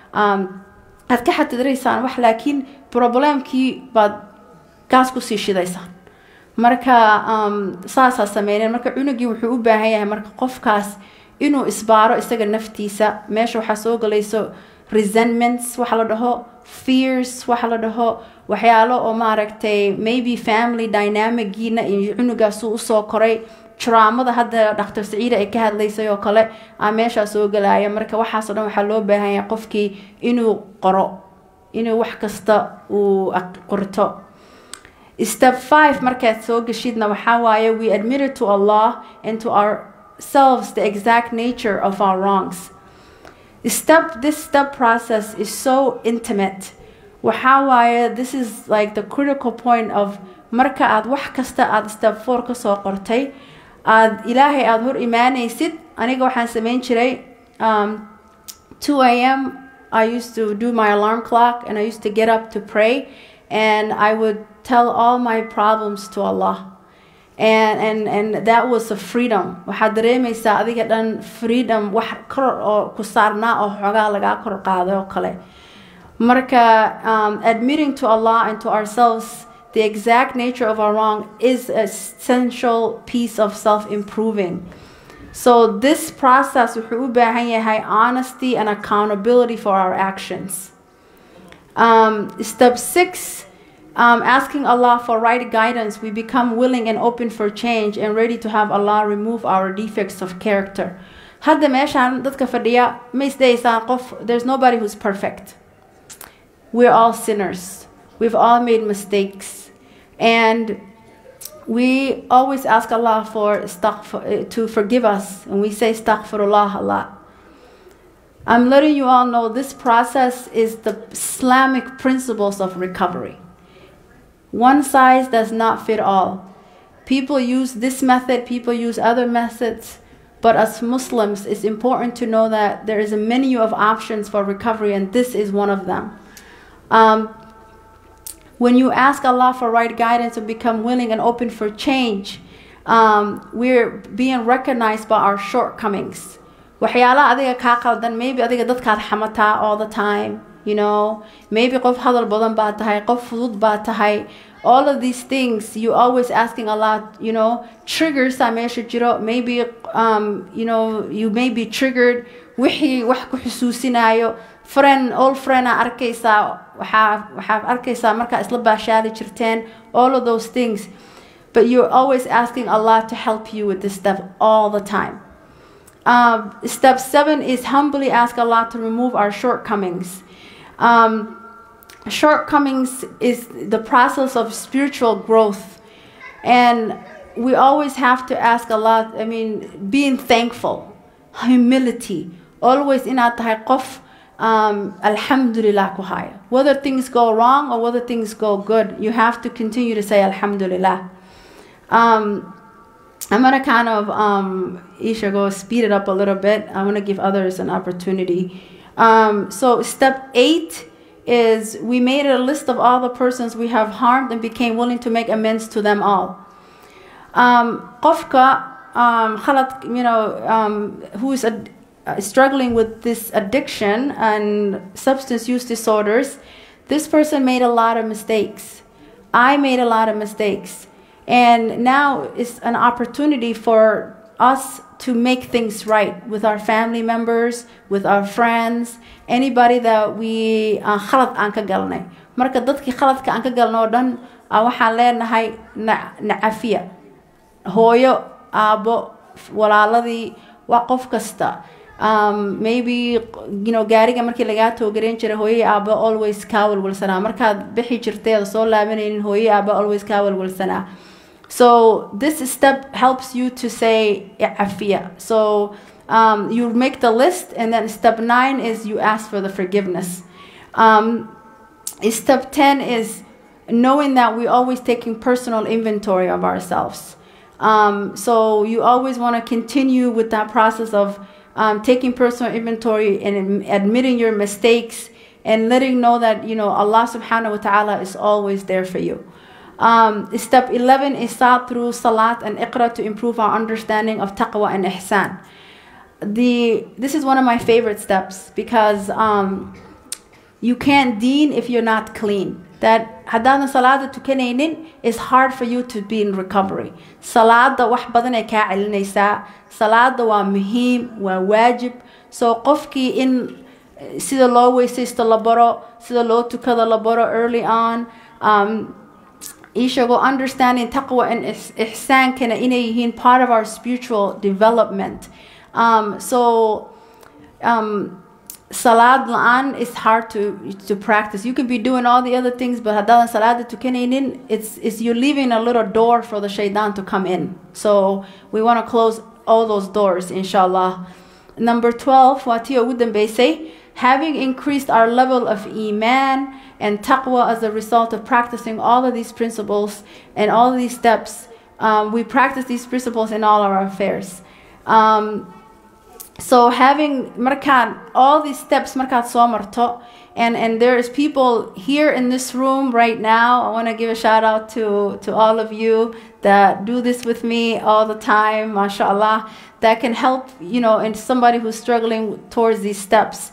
Speaker 7: aad ka xatidiraysaan wax laakiin problemkii baad gaas kusii shidaysaan marka saasaa sameyneen marka cunugii wuxuu u baahan yahay marka qofkaas inuu isbaaro isaga naftiisa meesha waxaa soo galayso resentments waxa la dhaho fears waxa la dhaho waxyaalo oo maaragtay maybe family dynamicgiina iyo cunugaasuu usoo koray traamada hadda dhaktar saciida ay ka hadlaysay oo kale aa meeshaa soo galaya marka waxaasoo dhan waxaa loo baahan yahay qofkii inuu qoro inuu wax kasta uu qorto step five markaad soo geshidna waxaa waaye we admitted to allah and to ourselves the exact nature of our wrongs step this step process is so intimate waxaa waaye this is like the critical point of marka aad wax kasta aad step four kasoo qortay aad ilaahay aada hor imaanaysid aniga waxaan sameyn jiray um, 2 a.m i used to do my alarm clock and i used to get up to pray and i would tell all my problems to allah and and and that was a freedom waxaad dareemaysaa adiga dhan freedom wax kor oo ku saarnaa oo xoogaa lagaa kor qaaday oo kale marka um, admitting to allah and to ourselves the exact nature of our wrong is an essential piece of self-improving so this process wuxuu u baahan yahay honesty and accountability for our actions um, step six um, asking Allah for right guidance, we become willing and open for change and ready to have Allah remove our defects of character. Hadda meeshaan dadka fadhiya ma isdaysaan qof there's nobody who's perfect. We're all sinners. We've all made mistakes. And we always ask Allah for astaghfir, to forgive us and we say astaghfirullah Allah. I'm letting you all know this process is the Islamic principles of recovery. One size does not fit all. People use this method, people use other methods, but as Muslims, it's important to know that there is a menu of options for recovery, and this is one of them. Um, when you ask Allah for right guidance and become willing and open for change, um, we're being recognized by our shortcomings. waxyaalaha adiga kaa qaldan maybe adiga dadkaad xamataa all the time you know maybe qof hadal badan baa tahay qof fudud baa tahay all of these things you always asking a lot you know triggers aa meesha jiro maybe um, you know you may be triggered wixii wax ku xusuusinayo friend all friend aa arkaysaa waxaa waxaad arkaysaa markaa isla baashaali jirteen all of those things but you're always asking Allah to help you with this stuff all the time um, step seven is humbly ask Allah to remove our shortcomings. Um, shortcomings is the process of spiritual growth, and we always have to ask Allah. I mean, being thankful, humility, always in our qof. Um, Alhamdulillah kuhaya. Whether things go wrong or whether things go good, you have to continue to say Alhamdulillah. Um, I'm gonna kind of um, Isha go speed it up a little bit. I want to give others an opportunity. Um, so step eight is we made a list of all the persons we have harmed and became willing to make amends to them all. Um, qofka, um, khalad, you know, um, who is a, uh, struggling with this addiction and substance use disorders, this person made a lot of mistakes. I made a lot of mistakes. And now is an opportunity for us to make things right with our family members, with our friends, anybody that we uh, khalad aan ka galnay. Marka dadkii khaladka aan ka galno oo dhan uh, waxaan leenahay na- nacafiya. Hooyo, aabo, walaaladii waa qof kasta um, maybe you know gaariga markii lagaa toogareyn jiray hooyay aaba always kaa walwalsanaa markaad bixi jirtay ada soo laabanaynin hooyay aaba always kaa walwalsanaa so this step helps you to say afia so um, you make the list and then step nine is you ask for the forgiveness um, step 10 is knowing that we're always taking personal inventory of ourselves um, so you always want to continue with that process of um, taking personal inventory and admitting your mistakes and letting know that you know Allah subhanahu wa ta'ala is always there for you. Um, step 11 is sought through salat and iqra to improve our understanding of taqwa and ihsan. The, this is one of my favorite steps because um, you can't deen if you're not clean. That haddaadan salaada tukanaynin is hard for you to be in recovery. Salaada wax badan ay kaa celinaysaa. Salaada waa muhiim, waa waajib. So qofkii in sida loo weysaysto la baro, sida loo tukada la baro early on. Um, ishagoo understanding taqwa and ihsaankana inay yihiin part of our spiritual development. Um, so um, salad la'aan is hard to to practice. You can be doing all the other things, but haddaadan salaada tukanaynin, it's, it's you're leaving a little door for the shaitan to come in. So we want to close all those doors, inshallah. Number 12, waa tii ugu dambeysay, having increased our level of iman and taqwa as a result of practicing all of these principles and all of these steps, um, we practice these principles in all our affairs. Um, so having markaad all these steps markaad soo marto and and there's people here in this room right now i want to give a shout out to to all of you that do this with me all the time mashallah that can help you know and somebody who's struggling towards these steps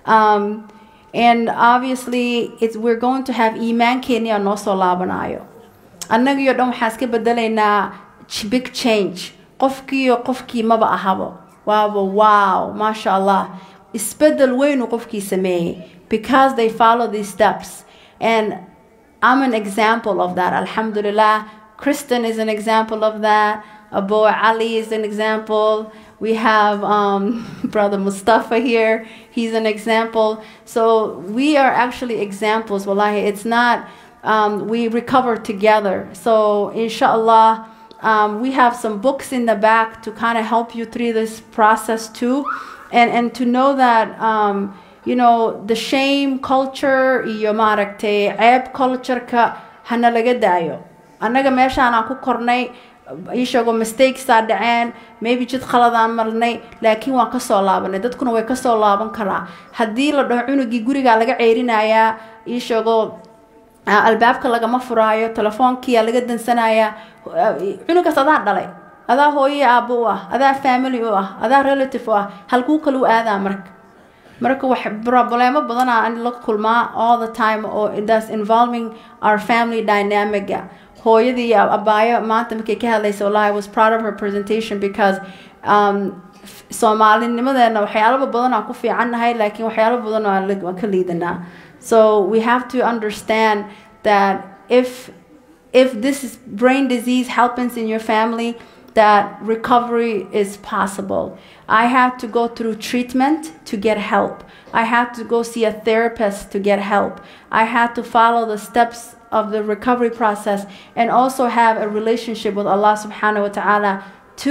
Speaker 7: um, and obviously it's we're going to have iman kenya no soo laabanayo annagiyo dhan waxaan iska bedelaynaa big change qofkiiyo qofkii maba ahabo waaba wow masha allah isbedel weyn uu qofkii sameeyey because they follow these steps and i'm an example of that alhamdulillah kristen is an example of that abu ali is an example we have um, brother mustafa here he's an example so we are actually examples wallahi it's not um, we recover together so inshallah um, we have some books in the back to kind of help you through this process too and and to know that um, you know the shame culture iyo maaragtay ceeb culture-ka hana laga daayo annaga meeshaan aan ku kornay ishagoo mistakesaa dhaceen maybe jid khaladaan marnay laakiin waan kasoo laabanay dadkuna way kasoo laaban karaa haddii la dhaho cunugii gurigaa laga ceyrinayaa ishagoo albaabka lagama furaayo telefoonkiyaa laga dansanayaa cunugaas adaa dhalay adaa hooye aabbo u ah adaa family u ah adaa relative u ah halkuu kale u aadaa marka marka wax problemo badanaa in la kulmaa all the time oo that's involving our family dynamica hooyadii abaayo maanta markay ka hadlaysa wallahi I was proud of her presentation because um, soomaalinimadeena waxyaalo badan aan ku fiicannahay laakiin waxyaalo badan waan ka liidanaa so we have to understand that if if this is brain disease happens in your family that recovery is possible. I had to go through treatment to get help. I had to go see a therapist to get help. I had to follow the steps of the recovery process and also have a relationship with Allah subhanahu wa ta'ala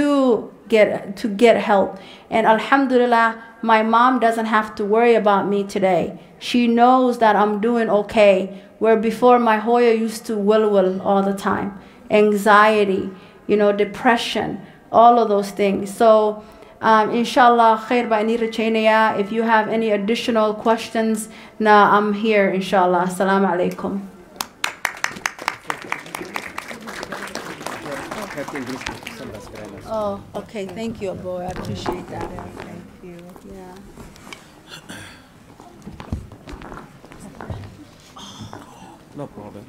Speaker 7: to get to get help. And alhamdulillah, my mom doesn't have to worry about me today. She knows that I'm doing okay. Where before my Hoya used to will all the time. Anxiety, you know, depression, all of those things. So um, inshallah, khair ba'ani rajaynaya. If you have any additional questions, na I'm here, inshallah. Assalamu alaikum. Oh, okay. Thank you, boy. I appreciate that. Thank you. Yeah.
Speaker 8: No problem.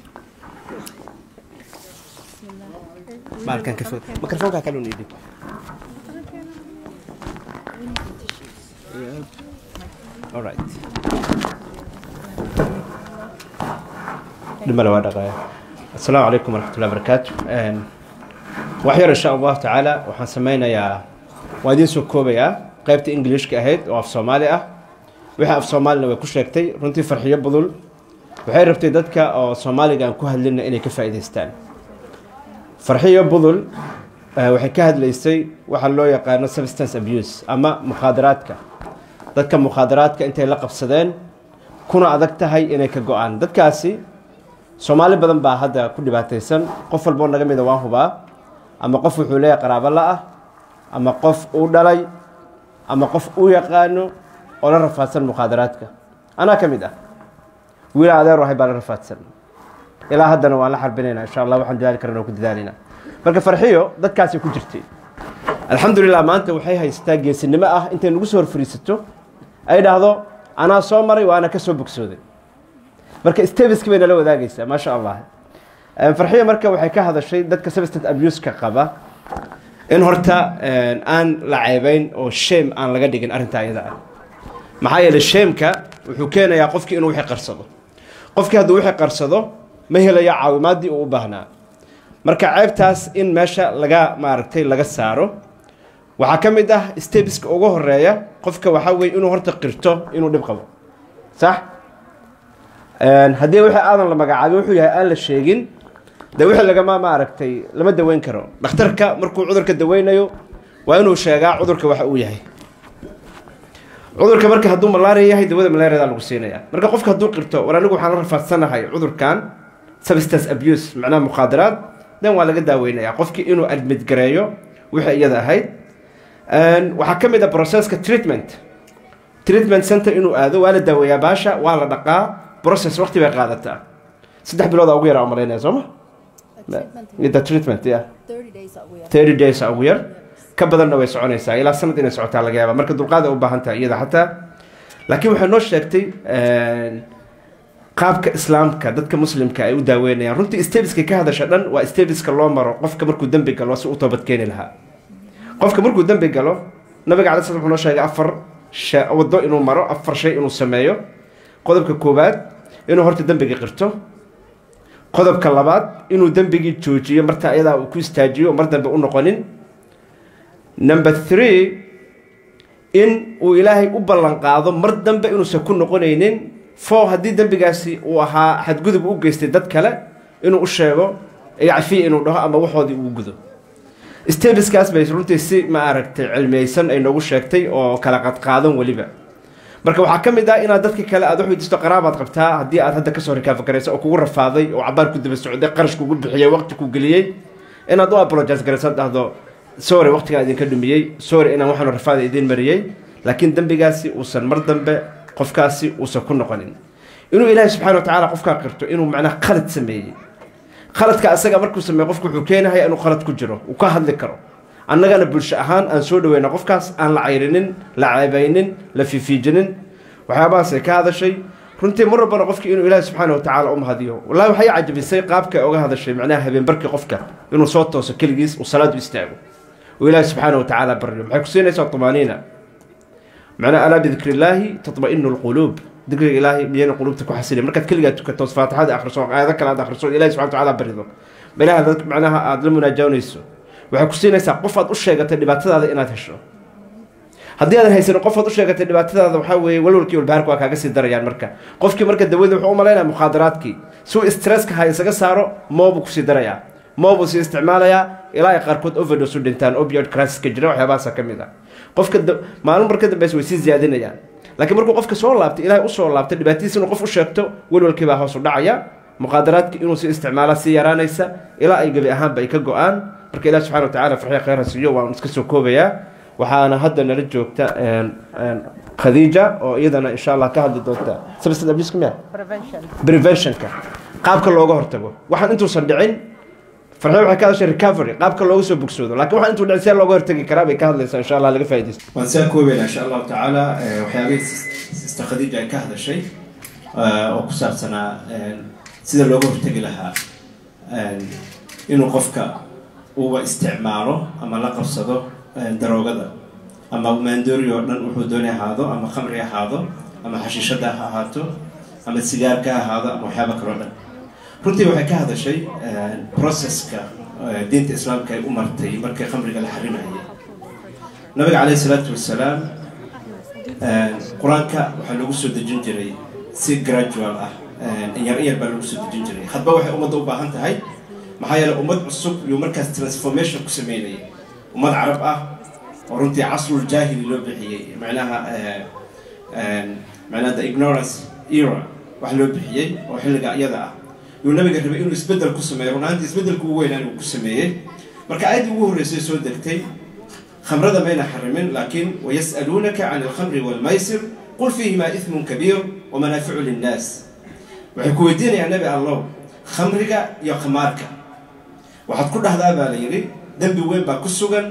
Speaker 8: Baalkan ka fog. Mikrofoonka kale u dhiib. Yeah. All right. dhimale waa dhaqaya assalaamu calaykum waraxmatullahi wabarakaatu wax yar insha allahu tacaala waxaan sameynayaa waa idiin soo koobayaa qaybta ingiliishka ahayd oo af soomaali ah wixii af soomaalina way ku sheegtay runtii farxiyo budul waxay rabtay dadka oo soomaaliga aan ku hadlina inay ka faa'iidaystaan farxiyo budul eh, waxay ka hadlaysay waxa loo yaqaano substance abuse ama mukhaadaraadka dadka mukhaadaraadka intay la qabsadeen kuna adag tahay inay ka go-aan dadkaasi soomaali badan baa hadda ku dhibaataysan qof walboo naga mida waan hubaa ama qof wuxuu leeyahay qaraabo la-ah ama qof uu dhalay ama qof uu yaqaano oo la rafaadsan mukhaadaraadka anaa ka mid ah wiila adeer wahay baa la rafaadsan ilaa haddana waan la xarbinaynaa insha allah waxaan dadaali karana ku dadaalinaa marka farxiyo dadkaasay ku jirtay alxamdulilah maanta waxay haysataa geesinimo ah intay nagu soo horfariisato ay dhahdo anaa soo maray waana ka soo bogsooday marka stebiski bay nala wadaagaysaa maasha allah farxiyo marka waxay ka hadashay dadka substance abuse-ka qaba in horta aan la ceebayn oo shame aan laga dhigin arrinta ayada ah maxaa yeelay shameka wuxuu keenayaa qofkii inuu wixii qarsado qofkii hadduu wixii qarsado ma helayo caawimaadii uu u baahnaa marka ceebtaas in meesha laga maaragtay laga saaro waxaa ka mid ah stebiska ugu horeeya qofka waxaa weeye inuu horta qirto inuu dhib qabo sax haddii wixii aadan la magacaabin wuxuu yahay aan la sheegin de wixii lagama maaragtay lama daweyn karo dhakhtarka markuu cudurka daweynayo waa inuu sheegaa cudurka waxa uu yahay cudurka marka hadduu malaria yahay dawada malariada lagu siinaya marka qofka hadduu qirto war anigu waxaan la rafaadsanahay cudurkan substance abuse macnaha mukhaadaraad dan waa laga daaweynaya qofkii inuu admit gareeyo wixii iyada ahayd waxaa ka mid ah processka treatment treatment center inuu aado waa la daaweeyaa baasha waa la dhaqaa process waqti bay qaadataa saddex bilooda ugu yar aan malaynaya soo ma the treatment yeah thirty days ugu yar ka badanna way soconaysaa ilaa sanad inay socotaa laga yaaba marka dulqaad ay u baahan tahay iyada xataa laakiin waxay noo sheegtay qaabka islaamka dadka muslimka ay u daaweynayaan runtii stebiska ka hadasha dhan waa stebiska loo maro qofka markuu dembi galo si u toobad keeni lahaa qofka markuu dembi galo nabiga calai slam wuxuu noo sheegay afar waddo inuu maro afar shay inuu sameeyo qodobka koowaad inuu horta dembiga qirto qodobka labaad inuu dembigii joojiyo marta ayadaa uu ku istaajiyo mar dambe u noqonin number three in uu ilaahay u ballan qaado mar dambe inuusan ku noqonaynin four haddii dembigaasi uu ahaa xadgudub u geystay dad kale inuu u sheego cafiya inuu dhaho ama waxoodii uu gudo stebiskaas bay runtii si ma aragtay cilmiyeysan ay noogu sheegtay oo kala qadqaadan weliba marka waxaa ka mid ah inaad dadka kale aad wax weydiisto qaraabaad qabtaa haddii aad hadda kasoo rikaafa garayso oo kugu rafaaday oo cabaar ku daba socday qarash kugu bixiyey waqti ku geliyey inaad u apologize garayso dhahdo sorry waqtigaa idinka dhumiyey sorry inaan waxaan rafaada idiin mariyey laakiin dembigaasi uusan mar dambe qofkaasi uusan ku noqonin inuu ilaahay subxana wa tacaala qofkaa qirto inuu macnaha khalad sameeyey khaladka asaga markuu sameeye qofku wuxuu keenahay inuu khalad ku jiro uu ka hadli karo annagana bulsho ahaan aan soo dhaweyna qofkaas aan la cayrinin la ceebaynin la fiifiijinin waxyaabahaasay ka hadashay runtii mar walbana qofkii inuu ilaahi subxaana watacaala u mahadiyo wallahi waxay cajabisay qaabka ay uga hadashay macnaha habeenbarkii qofka inuu soo tooso keligiis uu salaad u istaago uu ilaahi subxaana watacaala baryo maxay ku siinaysaa tumaaniina macnaha alaa bidikri illaahi tatma'inu lquluub dikriga ilaahay miyayna quluubta ku xasilin markaad keligaa tukato faatixada akhriso aayado kale aad akhriso ilahi subxana watacaala barido ilaha dad macnaha aada la munaajawnayso waxay ku siinaysaa qof aad u sheegatay dhibaatadaada inaad hesho haddii aadan haysanin qof aad u sheegatay dhibaatadaada waxaa weeye walwalkii walbaharka waa kaaga sii darayaan marka qofkii marka dawada wuxuu u malaynaya mukhaadaraadkii si uu stresska ha isaga saaro moobuu kusii darayaa moobuu sii isticmaalayaa ilaa ay qaarkood overdose u dhintaan opioid crisiska jira waxyaabahaasa ka mid ah qofka maalin mar ka dambeysa way sii ziyaadinayaan laakiin markuu qofka soo laabtay ilaahay usoo laabtay dhibaatadiisa inuu qof u sheegto walwalkii baa hoos u dhacaya mukhaadaraadkii inuu sii isticmaala sii yaraanaysa ilaa ay gebi ahaanba ay ka go-aan marka ilahi subxana watacala farxiya khayra siiyo waan iska soo koobayaa waxaana hadda nala joogta khadiija oo iyadana insha allah ka hadli doonta substance abuse miya preventionka qaabka looga hortago waxaan intuusan dhicin farxiya waxay ka hadashay recovery qaabka looga soo bogsoodo laakiin waxaan intuu dhicin see looga hortagi karaa bay ka hadlaysaa insha allah laga faaidaysto
Speaker 4: waan saa koobaynaa insha allahu tacaala waxyaabihii sista khadiija ay ka hadashay oo ku saabsanaa sida looga hortagi lahaa inuu qofka uuba isticmaalo ama la qabsado daroogada ama maandoori oo dhan wuxuu dooni ahaado ama khamri ahaado ama xashiishada ha ahaato ama sigaarka ha ahaado ama waxyaaba kaloo dhan runtii waxay ka hadashay processka diinta islaamka ay u martay markii khamriga la xarimayay nabiga caleyhi salaatu wasalaam qur-aanka waxaa lagu soo dejin jiray si gradual ah inyar inyar baa lagu soo dejin jiray hadba waxay ummadda u baahan tahay maxaa yeelay ummad cusub yuu markaas transformation ku sameynayay ummad carab ah oo runtii casrul jaahili loo bixiyey macnaha macnaha the ignorance era wax loo bixiyey oo xilliga iyada ah yuu nabiga rabay inuu isbeddel ku sameeyo runaantii isbeddelku ugu weynaan uu ku sameeyey marka aayaddii ugu horreysay soo degtay khamrada mayna xarimin laakiin wayas'aluunaka can alkhamri waalmaysir qul fiihimaa ismun kabiir wamanaaficu linnaas waxay ku weydiinayaan nabi allow khamriga iyo khamaarka waxaad ku dhahdaa baa la yidhi dembi weyn baa ku sugan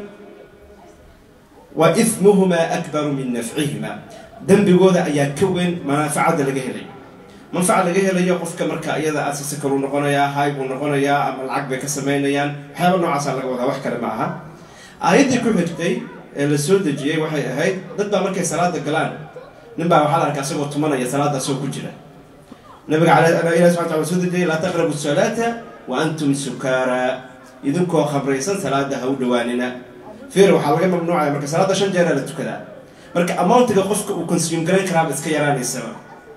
Speaker 4: wa ismuhumaa akbaru min nafcihimaa dembigooda ayaa ka weyn manaafacada laga helay manfaca laga helayo qofka marka iyada asisi kaluu noqonayaa hay buu noqonayaa ama lacag bay ka samaynayaan waxyaaba noocaasaa laga wadaa wax kale ma aha aayaddii ku xigtay ee la soo dejiyey waxay ahayd dad baa markay salaada galaan nin baa waxaa la arkaa isagoo tumanaya salaada asagoo ku jira nabiga ilahi subxana tala soo dejiyey laa taqrabu salaata wa antum sukaara idinkoo khabraysan salaada ha u dhawaanina fiir waxaa laga mamnuucaya marka salaada shan jeeraa la tukadaa marka amountiga qofka uu consume garayn karaaba iska yaraanaysaba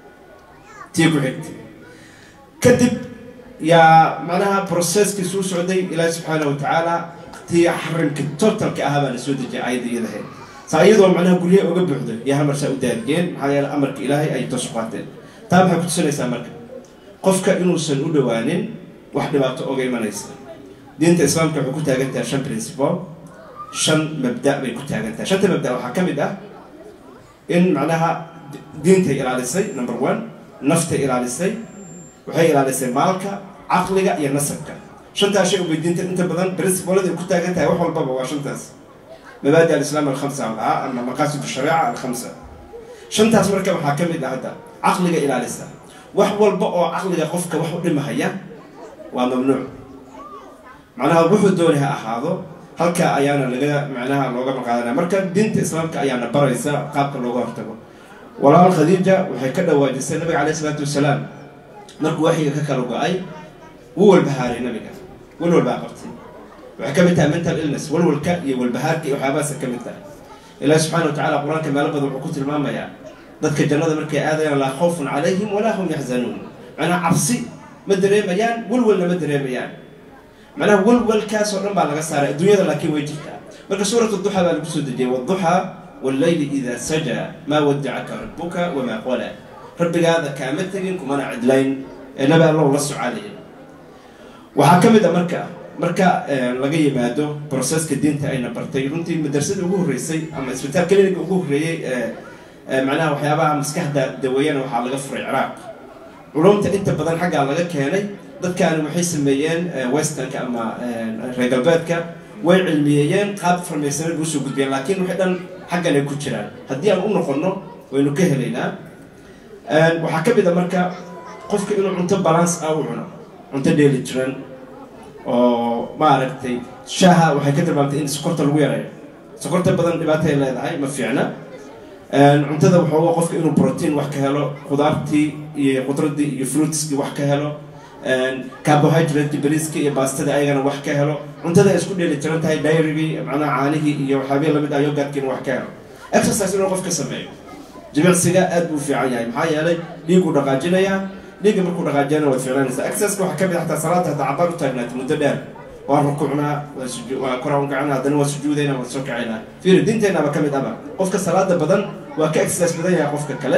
Speaker 4: tii ku xigtay kadib yaa macnaha processkiisu u socday ilaahi subxaana wa tacaala tii xarimka totalka ahaa baa la soo dejiyay aayadda iyadahayd saa iyadoo macnaha guryaha uga buuxdo iyo hal marsaa u daarigeen maxaa yeele amarka ilaahay ay toos u qaateen taa maxay ku tusinaysaa marka qofka inuusan u dhawaanin wax dhibaato oga imanaysa diinta islaamka waxay ku taagan tahay shan principle shan mabda bay ku taagan tahay shanta mabda waxaa ka mid ah in macnaha diintay ilaalisay number one naftay ilaalisay waxay ilaalisay maalka caqliga iyo nasabka shantaas shay ubay diinta inta badan principlada ay ku taagan tahay wax walbaba waa shantaas mabaadi alislaam alkhamsa ah ama maqaasid shariica alkhamsa shantaas marka waxaa ka mid ah hadda caqliga ilaalisa wax walba oo caqliga qofka wax u dhimahaya waa mamnuuc macnaha wuxuu dooni ha ahaado halka ayaana laga macnaha looga maqaadanaya marka diinta islaamka ayaana baraysa qaabka looga hortago walaal khadiija waxay ka dhawaajisay nabiga caleyhi isalaatu wasalaam markuu waxyiga ka kala go-ay wuu walbahaaray nabiga walwal baa qabtay waxay ka mid tahay mental illness walwalka iyo walbahaarka iyo waxyaabahaasa ka mid tahay ilaahi subxana wa tacala qur-aanka meelo badan wuxuu ku tilmaamayaa dadka jannada markay aadayaan laa khawfun calayhim walaa hum yaxzanuun macnaha cabsi ma dareemayaan walwalna ma dareemayaan macnaha walwalkaasoo dhan baa laga saaray adduunyada laakiin way jirtaa marka suurat duxaa baa lagu soo dejiyay wduxaa walleyli idaa sajaa maa wadacaka rabbuka wamaa qola rabbigaada kaama tegin kumana cidlayn ee nabi allow la socaalaya waxaa ka mid a marka marka laga yimaado broseska diinta ayna bartay runtii madrasada ugu horreysay ama isbitaal kliniga ugu horreeyey macnaha waxyaabaha maskaxda daweeyana waxaa laga furay ciraaq culumta inta badan xaggaa laga keenay dadkaani waxay sameeyeen westernka ama reer galbeedka way cilmiyeeyeen qaab farmaysanad usoo gudbiyeen laakiin waxay dhan xaggan ay ku jiraan haddii aan u noqono waynu ka helaynaa waxaa ka mid a marka qofka inuu cunto balance ah u cuno cunto dheeli jiran oo maaragtay shaaha waxay ka tilmaamtay in sokorta lagu yareeyo sokorta badan dhibaatay leedahay ma fiicna cuntada waxooga qofka inuu protein wax ka helo khudaartii iyo khudradii iyo fruitskii wax ka helo carbohydrate bariiska iyo baastada ayagana wax ka helo cuntada ay isku dheeli jiran tahay dairigii macnaha caanihii iyo waxyaabihii lamid ah yogadkiina wax ka helo exercise inuu qofka sameeyo jimicsiga aad buu fiican yahay maxaa yeelay dhiiguu dhaqaajinayaa dhiigga markuu dhaqaajiyana waad fiicnaanaysaa exerciseka waxaa ka mid xataa salaada hataa cabaan u taagnaatay muddo dheer waa rukuucnaa waa suju waa koraa u kacnaa haddana waa sujuudaynaa waa soo kacaynaa fiiri diinteenaba ka mid aba qofka salaada badan waa ka exercise badan yahay qofka kale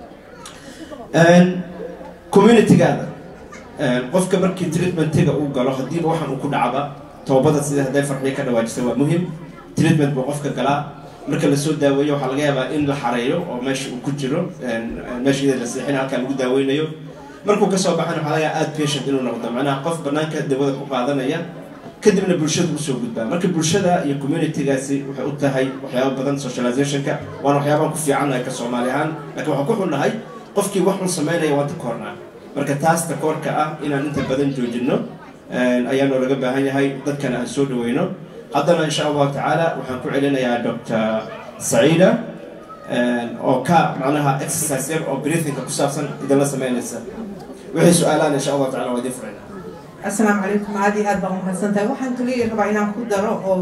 Speaker 4: communitygaada qofka markii treatmentiga uu galo haddiiba waxaan uu ku dhacba toobada sida hadday farxiyo ka dhawaajisay waa muhim treatment buu qofka galaa marka lasoo daaweeyo waxaa laga yaabaa in la xareeyo oo meesha uu ku jiro meesha iyada la seexina halkaa lagu daaweynayo markuu kasoo baxana waxaa laga yaaba aad patient inuu noqdo macnaha qof banaanka dawada ku qaadanaya kadibna bulshada usoo gudbaa marka bulshada iyo communitygaasi waxay u tahay waxyaaba badan socializationka waana waxyaabaan ku fiicannahay ka soomaali ahaan laakiin waxaan ku xunnahay qofkii wax xun samaynaya waan takoornaa marka taas takoorka ah inaan inta badan joojino ayaanoo laga baahan yahay dadkana aan soo dhaweyno haddana insha allahu tacaala waxaan ku celinayaa doctor saciida oo ka macnaha exercise yar oo breathingka ku saabsan idinla sameynaysa wixii su-aalaan insha allahu tacala waa idin furayna
Speaker 6: asalaamu calaykum aad iyo aad baan umahadsan tahay waxaan kaliya rabaa inaan ku daro oo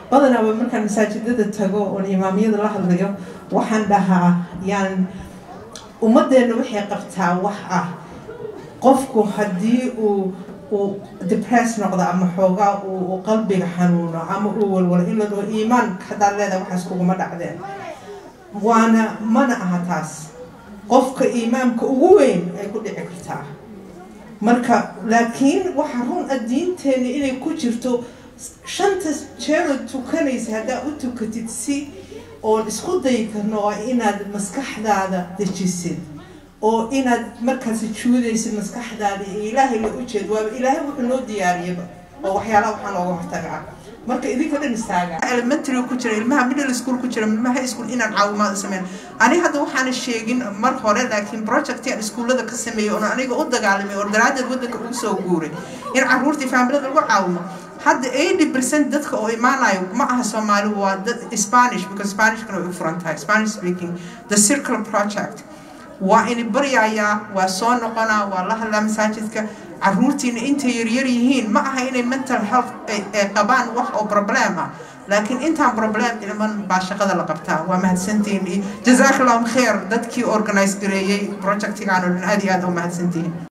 Speaker 6: badanaaba markaan masaajidada tago oon imaamiyada la hadlayo waxaan dhahaa yaan ummadeenna waxay qabtaa wax ah qofku haddii uu uu depress noqdo ama xoogaa uu qalbiga xanuuno ama uu walwalo in la dhaho iimaan haddaad leedahay waxaas kuguma dhacdeen waana mana aha taas qofka iimaamka ugu weyn ay ku dhici kartaa marka laakiin waxaa run ah diinteena inay ku jirto shanta jeerood tukanaysa haddaa u tukatid si oon isku dayi karno oo inaad maskaxdaada dejisid oo inaad markaas juudaysid maskaxdaada iyo ilaahay la ujeed waaba ilaahay wuxuu noo diyaariyaba oo waxyaalaha waxaa looga hortagaa marka idinka dhan istaaga elementary ku jira ilmaha middle school ku jira ilmaha high school inaan caawimaad sameyn ani hadda waxaana sheegin mar hore laakiin project aan iskuullada ka sameeyey oon aniga u dagaalamay oo daraadeed waddanka ugu soo guuray in caruurtii faamilada lagu caawiyo hadda eighty percent dadka oo imaanayo ma aha soomaali waa dad spanish because spanishkana way u furan tahay spanish speaking the circle project waa ini baryayaa waa soo noqonaa waa la hadlaa masaajidka caruurtiina intay yaryar yihiin ma aha inay mental health ay qabaan wax oo problem ah laakiin intaan problem ilman baa shaqada la qabtaa waa mahadsantihiin jazaak allahum kheer dadkii organize gareeyey projectigaan oo dhan aad iyo aad u mahadsantihiin